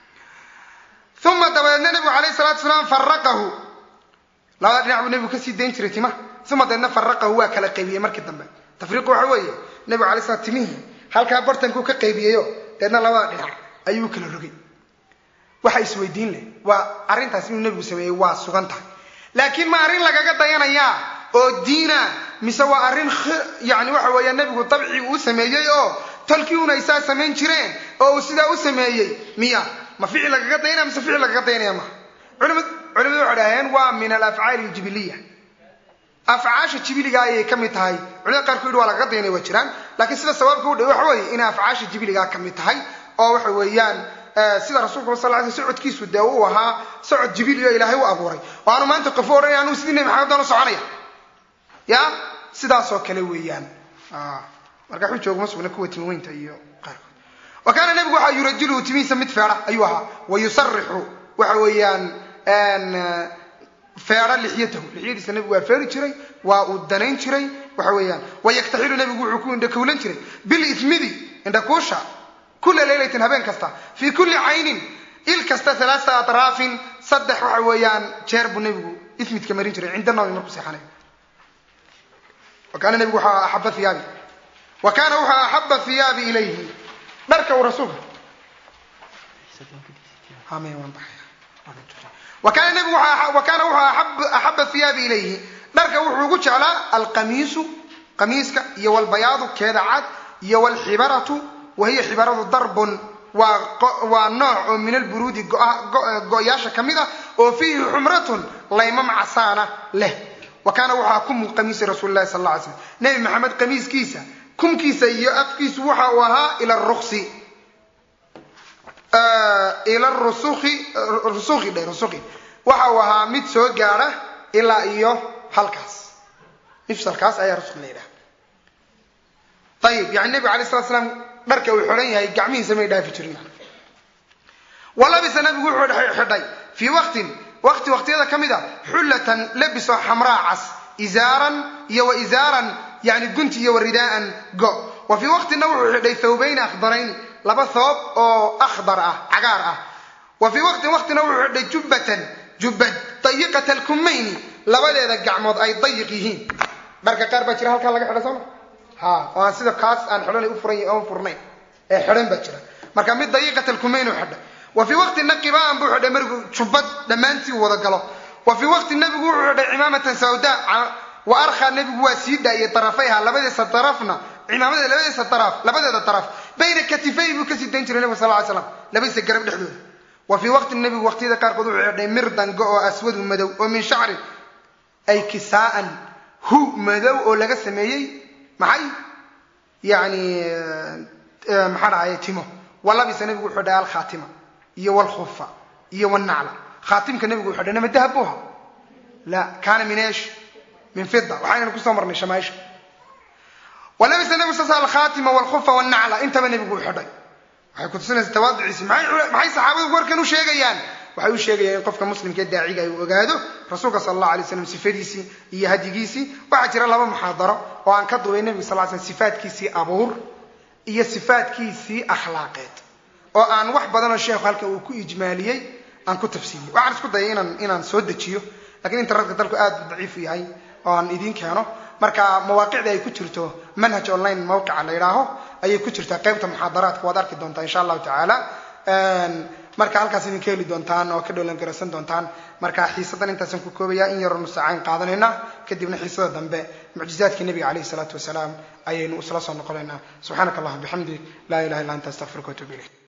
uma dabadeedna nebigu alayh salatu wasalaam faraqahu labada dhinac buu nebigu kasii dayn jiray timaha uma dabeedna faraqahu waa kala qaybiyey markii dambe tafriiqu waxa weeye nebigu alay slam timihii halkaa bartankuu ka qaybiyeyo deedna labada dhinac ayuu kala rogay waxa isweydiin leh waa arrintaas inuu nebigu sameeyey waa sugan tahay laakiin ma arrin lagaga dayanayaa oo diina mise waa arrin yani waxa weeya nebigu dabci uu sameeyey oo tolkii una isaa samayn jireen oo uu sidaa u sameeyey miya ma ficil lagaga dayanaya mise ficil lagaga dayanaya maha culimadu waxay dhaheen waa min alafcaali aljibiliya afcaasha jibiliga ayay ka mid tahay culimada qaarku yidhi waa lagaga dayanay waa jiraan laakiin sida sawaabka u dhay waxa weeye inay afcaasha jibiligaa ka mid tahay oo waxa weeyaan sida rasuulka sal ly sl socodkiisu dee uu ahaa socod jibiliyo ilaahay u abuuray oo aanu maanta qofo odhanay anuu sidii nebi maxamed daan u soconaya ya sidaasoo kale weeyaan marka xujooguma sugna kuwa timiweynta iyo qaarkood wa kaana nebigu waxaa yurajiluhu timihiisa mid feedha ayuu ahaa wa yusarixu waxa weeyaan feedha lixyatahu lixyadiisa nebigu waa feeri jiray waa uu danayn jiray waxa weeyaan wayaktaxilu nebigu wuxuu ku indhakuulan jiray bilismidi indhakuusha kula leylatin habeen kasta fii kulli caynin il kasta alaaa atraafin saddex waxa weeyaan jeer buu nebigu ismidka marin jiray cinda nawmi markuu seexanayo wa kaana nebigu waxaa axaba hiyaabi wa kaana wuxuu axaba hiyaabi ilayhi dharka uu rasuulka wa kaana nebigu wa kaana wuxuu axaba hiyaabi ilayhi dharka wuxuu ugu jeclaa alqamiisu qamiiska iyo walbayaadu keeda cad iyo walxibaratu wa hiya xibaradu darbun waa nooc oo min alburuudi go-yaasha ka mid ah oo fiihi xumratun laymam casaana leh wa kaana waxaa kumu qamiisi rasuuli lahi sal la alay slam nebi maxamed qamiiskiisa kumkiisa iyo afkiisu waxa uu ahaa ila ruksi ila rusuki rusuki dhe rusuki waxa uu ahaa mid soo gaadha ilaa iyo halkaas mifsalkaas ayaa rusuq la yidhaha ayib yani nebigu alay slat slam dharka uu xidhan yahay gacmihiisa may dhaafi jirin walabisa nabigu wuxuu xidhay fii waqtin waqti waqtiyada ka mid a xullatan labisoo xamraa cas izaaran iyo wa izaaran yani gunti iyo wa ridaaan go wa fii waqtina wuxuu xidhay thawbayni akhdarayn laba thoob oo akhdar ah cagaar ah wa fii waqtin waqtina wuxuu xidhay jubbatan jubbad dayiqat alkumayni labadeeda gacmood ay dayiq yihiin dharka qaar baa jira halkaa laga xidha sooma ha oo aan sida kaas aan xidhanay u furan oon furnayn ee xidhan baa jira marka mid dayiqat alkumayn u xidhay wa fii waqti naqibaan buu xidhay marigu jubbad dhammaantii wada galo wa fii waqti nebigu wuxuu xidhay cimaamatan sawda wa arkhaa nebigu waa sii daayay darafayha labadiisa darafna cimaamada labadiisa daraf labadeeda daraf bayna katifay buu kasii dayn jiray nebigu sal ly slam labadiisa garab dhexdooda wa fii waqti nebigu waqtiyada qaarkood wuxuu xidhay mirdan go oo aswadu madow oo min shacrin ay kisaaan hu madow oo laga sameeyey maxay yani maxaa dhahaye timo walabisa nebigu wuxuu dhahay alkhaatima iyo walkhufa iyo walnacla khaatimka nebigu wuxuu dhahay nama dahab buha la kaana min esh min fida waxaynanu kusoo marnay shamaaisha walabisa nebigu saas alkhaatima walkhufa walnacla intaba nebigu u xidhay waxay kutusinaysa tawaaduciisi maxay saxaabadu warkan u sheegayaan waxay u sheegayaan in qofka muslimkaee daaciga ay ogaado rasuulka sala allah alay slam sifadiisii iyo hadyigiisii waxaa jira laba muxaadaro oo aan ka dubay nebiga sal slam sifaadkiisii abuur iyo sifaadkiisii akhlaaqeed oo aan wax badanoo sheekhu halkan uu ku ijmaaliyey aan ku tafsiiliyey waxaan isku dayay inaan inaan soo dejiyo lakiin internetka dalku aad buu daciifu yahay oo aan idiin keeno marka mawaaqicda ay ku jirto manhaj online mawqica la yidhaaho ayay ku jirtaa qaybta muxaadaraadka waad arki doontaa insha allahu tacaala marka halkaas idinka heli doontaan oo ka dhowlan garaysan doontaan marka xiisadan intaasaan ku koobaya in yaroo nusaacayn qaadanayna kadibna xiisada dambe mucjizaadkii nabiga calayhi salaatu wasalaam ayaynu isla soo noqonaynaa subxaanaka allahuma bixamdik laa ilaha illa anta astaqfiruka watuub ilayk